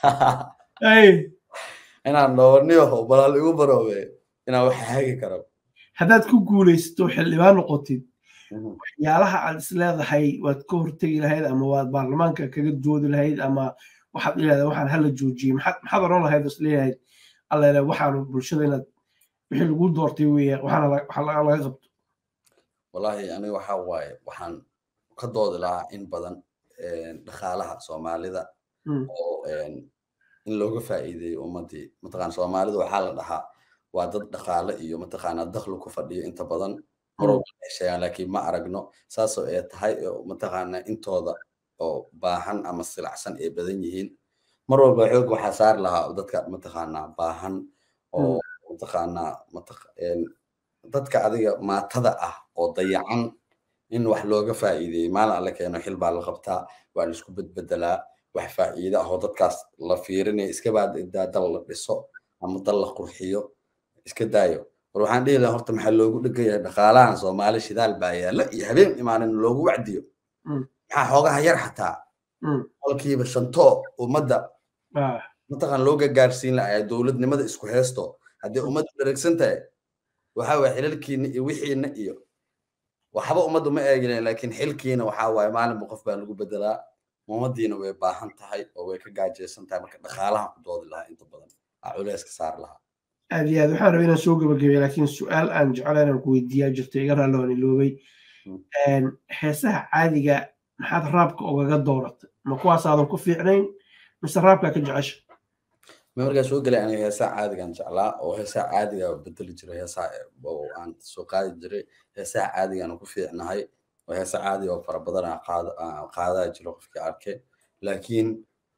inaan dhowrniyaho balaal igu baroobe inaan wax hagi karo haddaad ku guulaysato xildhibaan noqotid waxyaalaha aad is leedahay waad ka hortegi lahayd ama waad baarlamaanka kaga doodi lahayd ama waxaad leedahay waxaan hala joojiyey maxaad oran lahayd is leeyahayd allele waxaanu bulshada inaad wixii lagu doortay weeye waxaana laga qabto wallahi aniga waxaa waaye waxaan ka doodi lahaa in badan dhaqaalaha soomaalida oo in looga faa'iideeyo ummadii mataqaana soomaalida waxaa la dhahaa waa dad dhaqaale iyo mataqaana dakhli ku fadhiyo inta badan marwalba ay sheegaan laakiin ma aragno saasoo ay tahay mataqaana intooda oo baahan ama silacsan ay badan yihiin mar walba xoog waxaa saari lahaa dadka mataqaana baahan oo mataqaana dadka adiga maatada ah oo dayacan in wax looga faa'iideeyey maalin alle keeno xil baa la qabtaa waa la isku bedbedelaa wax faa'iide ah oo dadkaas la fiirinaya iska baa dal la dhiso ama dal la qurxiyo iska daayo war waxaan dhihi lahaa horta maxaa loogu dhegayahay dhaqaalahan soomaali shidaal baa yaalla iyo habeen imaanin loogu wacdiyo maxaa xoogaha yar xataa qolkiiba shanto ummadda mataqaan loo gagaarsiin lahaa dowladnimada isku heesto haddii ummaddu dharagsan tahay waxaa waye xilalkiina iyo wixiina iyo waxba ummaddu ma eegin laakiin xilkiina waxaa waaye maalinba qof baa lagu bedelaa ummadiina way baahan tahay oo way ka gaajaysan tahay marka dhaqaalahan ku doodi lahaa inta badan aa culeyska saari lahaa aad iyo aad waxaan rabay inaan soo gabagabay laakiin su-aal aan jecla inaan ku weydiiyaa jirta iga raalli waan iloobay heesaha caadiga maxaad raabka ugaga dooratay ma kuwaasaadan ku fiicnayn mise raabkaa ka jecesha ma markaa soo gelay aniga heesaha caadigaan jeclaa oo heesaha caadiga bedeli jiray heesaha oo aan soo qaadi jiray heesaha caadigaan ku fiicnahay oo heesa caadi oo fara badan aan qaadaa jiro qofkii arkay laakiin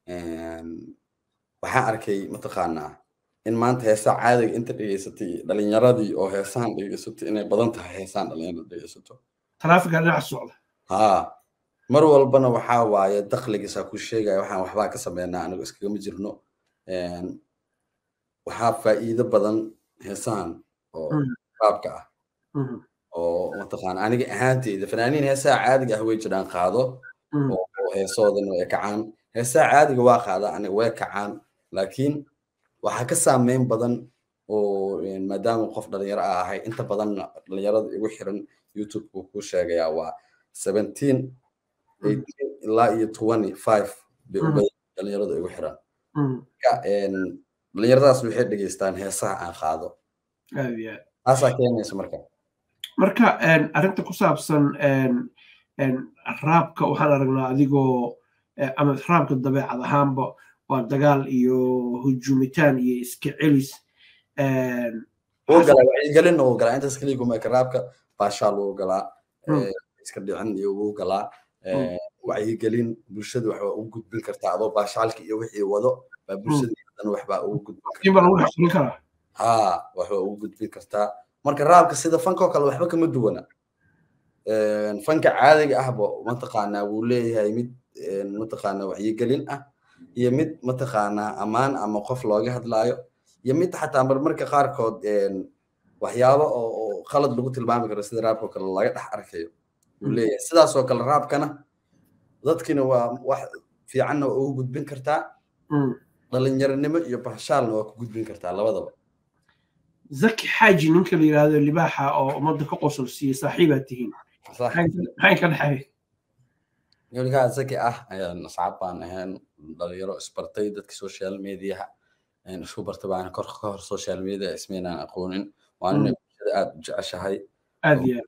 waxaan arkay mataqaanaa in maanta heesaha caadiga inta dhegeysatay dhalinyaradii oo heesahan dhegeysatay inay badan tahay heesahan dhalinyarada dhegeysato taraafiga dhinaca socda haa mar walbana waxaa waaye dakligiisa ku sheegaya waxaan waxbaa ka sameynaa anigo iskagama jirno waxaa faa'iido badan heesahan oo raabka ah oo mataqaana aniga ahaanteyda fanaaniin heesaha caadiga ah way jiraan qaado oo heesoodana way kacaan heesaha caadiga waa qaada aniga way kacaan laakiin waxaa ka saameyn badan oo maadaama qof dhalinyaro ah ahay inta badan dhalinyarada igu xiran youtube buu ku sheegayaa waa seventeen eighteen ilaa iyo twenty five bay u badan dhalinyarada igu xiran dhalinyaradaas waxay dhegeystaan heesaha aan qaado taasaa keenaysa marka marka arrinta ku saabsan raabka waxaan aragnaa adigoo ama raabka dabeecad ahaanba waa dagaal iyo hujuumitaan iyo iska celis wuu galaa wacyigelin uu galaa intaas keliya kuma eka raabka baashaal wuu galaa iska dhicin iyo wuu galaa wacyigelin bulshada waxbaa ugu gudbin kartaa adoo baashaalka iyo wixii wado baa bulshada dhan waxbaa ugu gudbin kartaa haa waxbaa ugu gudbin kartaa marka raabka sida fankoo kale waxba kama duwana fanka caadiga ahba mataqaanaa wuu leeyahay mid mataqaanaa wacyigelin ah iyo mid mataqaanaa ammaan ama qof looga hadlaayo iyo mid xataa marmarka qaarkood waxyaabo oo qalad lagu tilmaami karo sida raabkoo kale laga dhex arkayo wuu leeyahay sidaasoo kale raabkana dadkina waa wax fiicanna waa ugu gudbin kartaa dhalinyaronimo iyo bahshaalna waa ku gudbin kartaa labadaba zaki xaaji ninka la yidhaahdo libaaxa oo ummadda ka qosol siiyey saaxiibaad tihiin maxay ka dhexeey ninkaa zaki ah ayaan asxaab baan ahayn dhalinyaro isbartay dadka social mediaha isku bartay baan kor ka hor social media ismaynaan aqoonin waa nina bulshada aad u jeceshahay aad iyo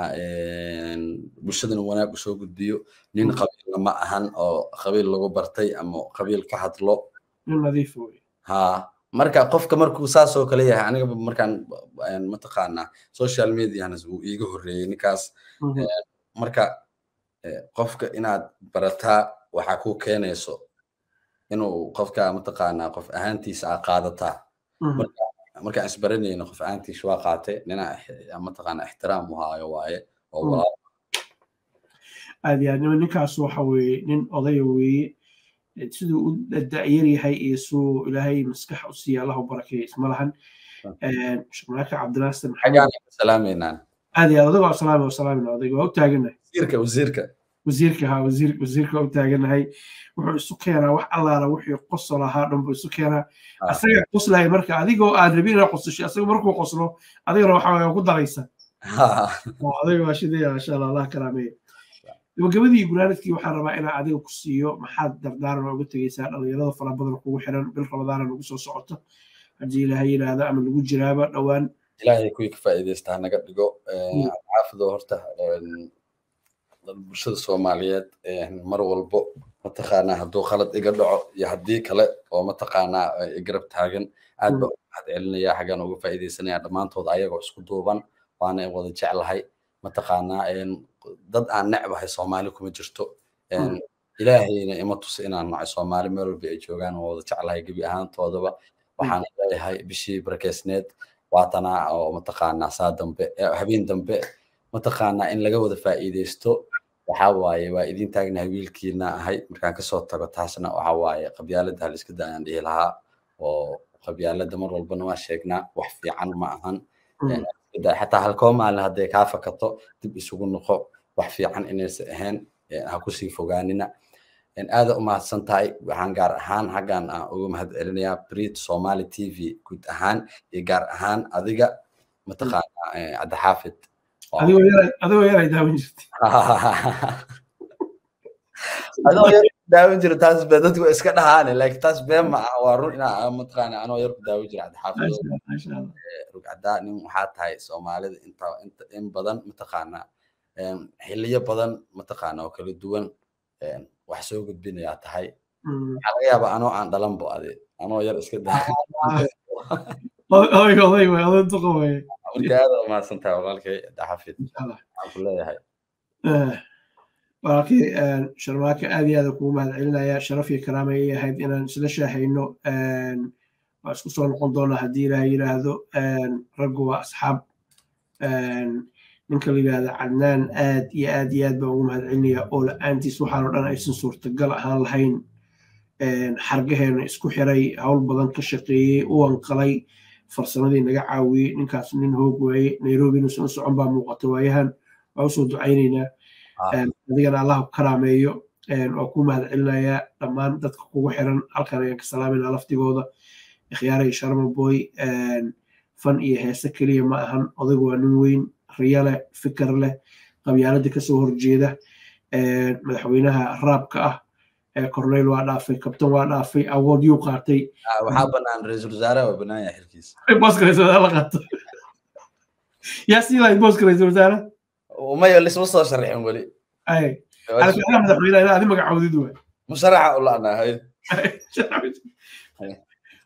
bulshadana wanaag usoo gudbiyo nin qabiilna ma ahan oo qabiil lagu bartay ama qabiil ka hadlo nin nadiif wey ha marka qofka markuu saas oo kale yahay aniga markaan mataqaanaa social mediahana wuu iiga horreeyey ninkaas marka qofka inaad barataa waxaa ku keenayso inuu qofka mataqaanaa qof ahaantiisa aa qaadataa markaan isbaranayna qof ahaantiisa waa qaatay nina mataqaanaa ixtiraam u haayo waaye oo walaal aad iyo aad ninkaas waxa weeye nin odaya weeye siduu u da'yar yahay iyo suu ilaahay maskax u siiya allahu barakeeya isma lahan shaqnaaka cabdinaasir salaameynaan aad iyo aad adigo salaami wasalaamina odayga waa u taaganahay wasiirka wasiirka wasiirka ha wasiir wasiirka waa u taaganahay wuxuu isu keenaa wax allaala wixii qosol ahaa dhan buu isu keenaa asaga qoslaya marka adigoo aad rabin inaad qosasho asaga markuu qoslo adigana waxa waa ku daraysa adiga waa shidaya masha allah allah karaameeya gabagabadii guraanadkii waxaan rabaa inaan adiga ku siiyo maxaad dardaaran uga tegeysaa dhalinyarada fara badan kugu xiran bil ramadaana nagu soo socoto haddii ilaahay yidhaahdo ama lagu jiraaba dhowaan ilaahay kuwii ka faa'iidaystaa naga dhigo caafido horta bulshada soomaaliyeed mar walbo mataqaanaa hadduu khalad iga dhaco iyo haddii kale oo mataqaanaa garab taagan aad ba mahad celinaya xaggaan uga faa'iidaysanaya dhammaantood ayagoo isku duuban waana wada jeclahay mataqaanaa dad aan necbahay soomaali kuma jirto ilaahayna ima tusa inaan nacay soomaali meel walba ay joogaan oo wada jeclahay gebi ahaantoodaba waxaan leeyahay bishii barakeysneed waatanaa oo mataqaanaa saa dambe habeen dambe mataqaanaa in laga wada faa'iidaysto waxaa waaye waa idin taagnahay wiilkiina ahay markaan kasoo tago taasna waxaa waaye qabyaaladda haliska da aan dhihi lahaa oo qabyaaladda mar walbana waa sheegnaa wax fiican ma ahan xataa halkoo maalin hadday kaa fakato dib isugu noqo wax fiican inaysa ahayn ha kusii fogaanina aada u mahadsan tahay waxaan gaar ahaan xaggan aan uga mahad celinayaa brit somali t v guud ahaan iyo gaar ahaan adiga mataqaanaa cabdixaafid adigoo yaray daawan jirtay adoo yar daawin jira taas be dadku iska dhahaane laakiin taas been ma ah waa run inaa mataqaana anoo yar ku daawin jira cabdixaafid rugcadaa nin waxaa tahay soomaalida inta inta in badan mataqaana xiliyo badan mataqaana oo kala duwan wax soo gudbinayaa tahay waxaa laga yaabaa anoo aan dhalanbo ade anoo yar iska odayga oday way oday duqa way marka aada umahadsan tahay walaalkay cabdixaafid waxaan ku leeyahay walaalkii sharmaake aad iyo aada kugu mahad celinaya sharaf iyo karaama ay ahayd inaan isla shaahayno waa isku soo noqon doonaa haddii ilaah yidhaahdo raggu waa asxaab ninka la yidhaahda cadnaan aad iyo aad iyo aad baan ugu mahad celinaya oo la-aantiis waxaanoo dhan aysan suurtagal ahaan lahayn xargaheena isku xiray howl badan ka shaqeeyey u anqalay farsamadii naga caawiyey ninkaas nin hoog waaye nairobi inuusan u socon baa muuqata waayahan waa usoo ducaynaynaa adigana allah karaameeyo waa ku mahad celinayaa dhammaan dadka kugu xiran halkan ayaan ka salaamayna laftigooda ikhyaaray sharma boy fan iyo heese keliya ma ahan odaygu waa nin weyn riyo leh fikir leh qabyaalada kasoo horjeeda madaxweynaha raabka ah corneyl waa dhaafay kabtan waa dhaafay awood yuu qaatay waxaa banaan ra-iisul wasaare waa banaan yahay xilkiisa booska ra-isul wasaare la qaato yaa sii lahayd booska ra-isul wasaare maya lisma soo sharixin weli ay alkaxda madaxweynaha ina adi magacaawdid waay musharaxa u la'nahay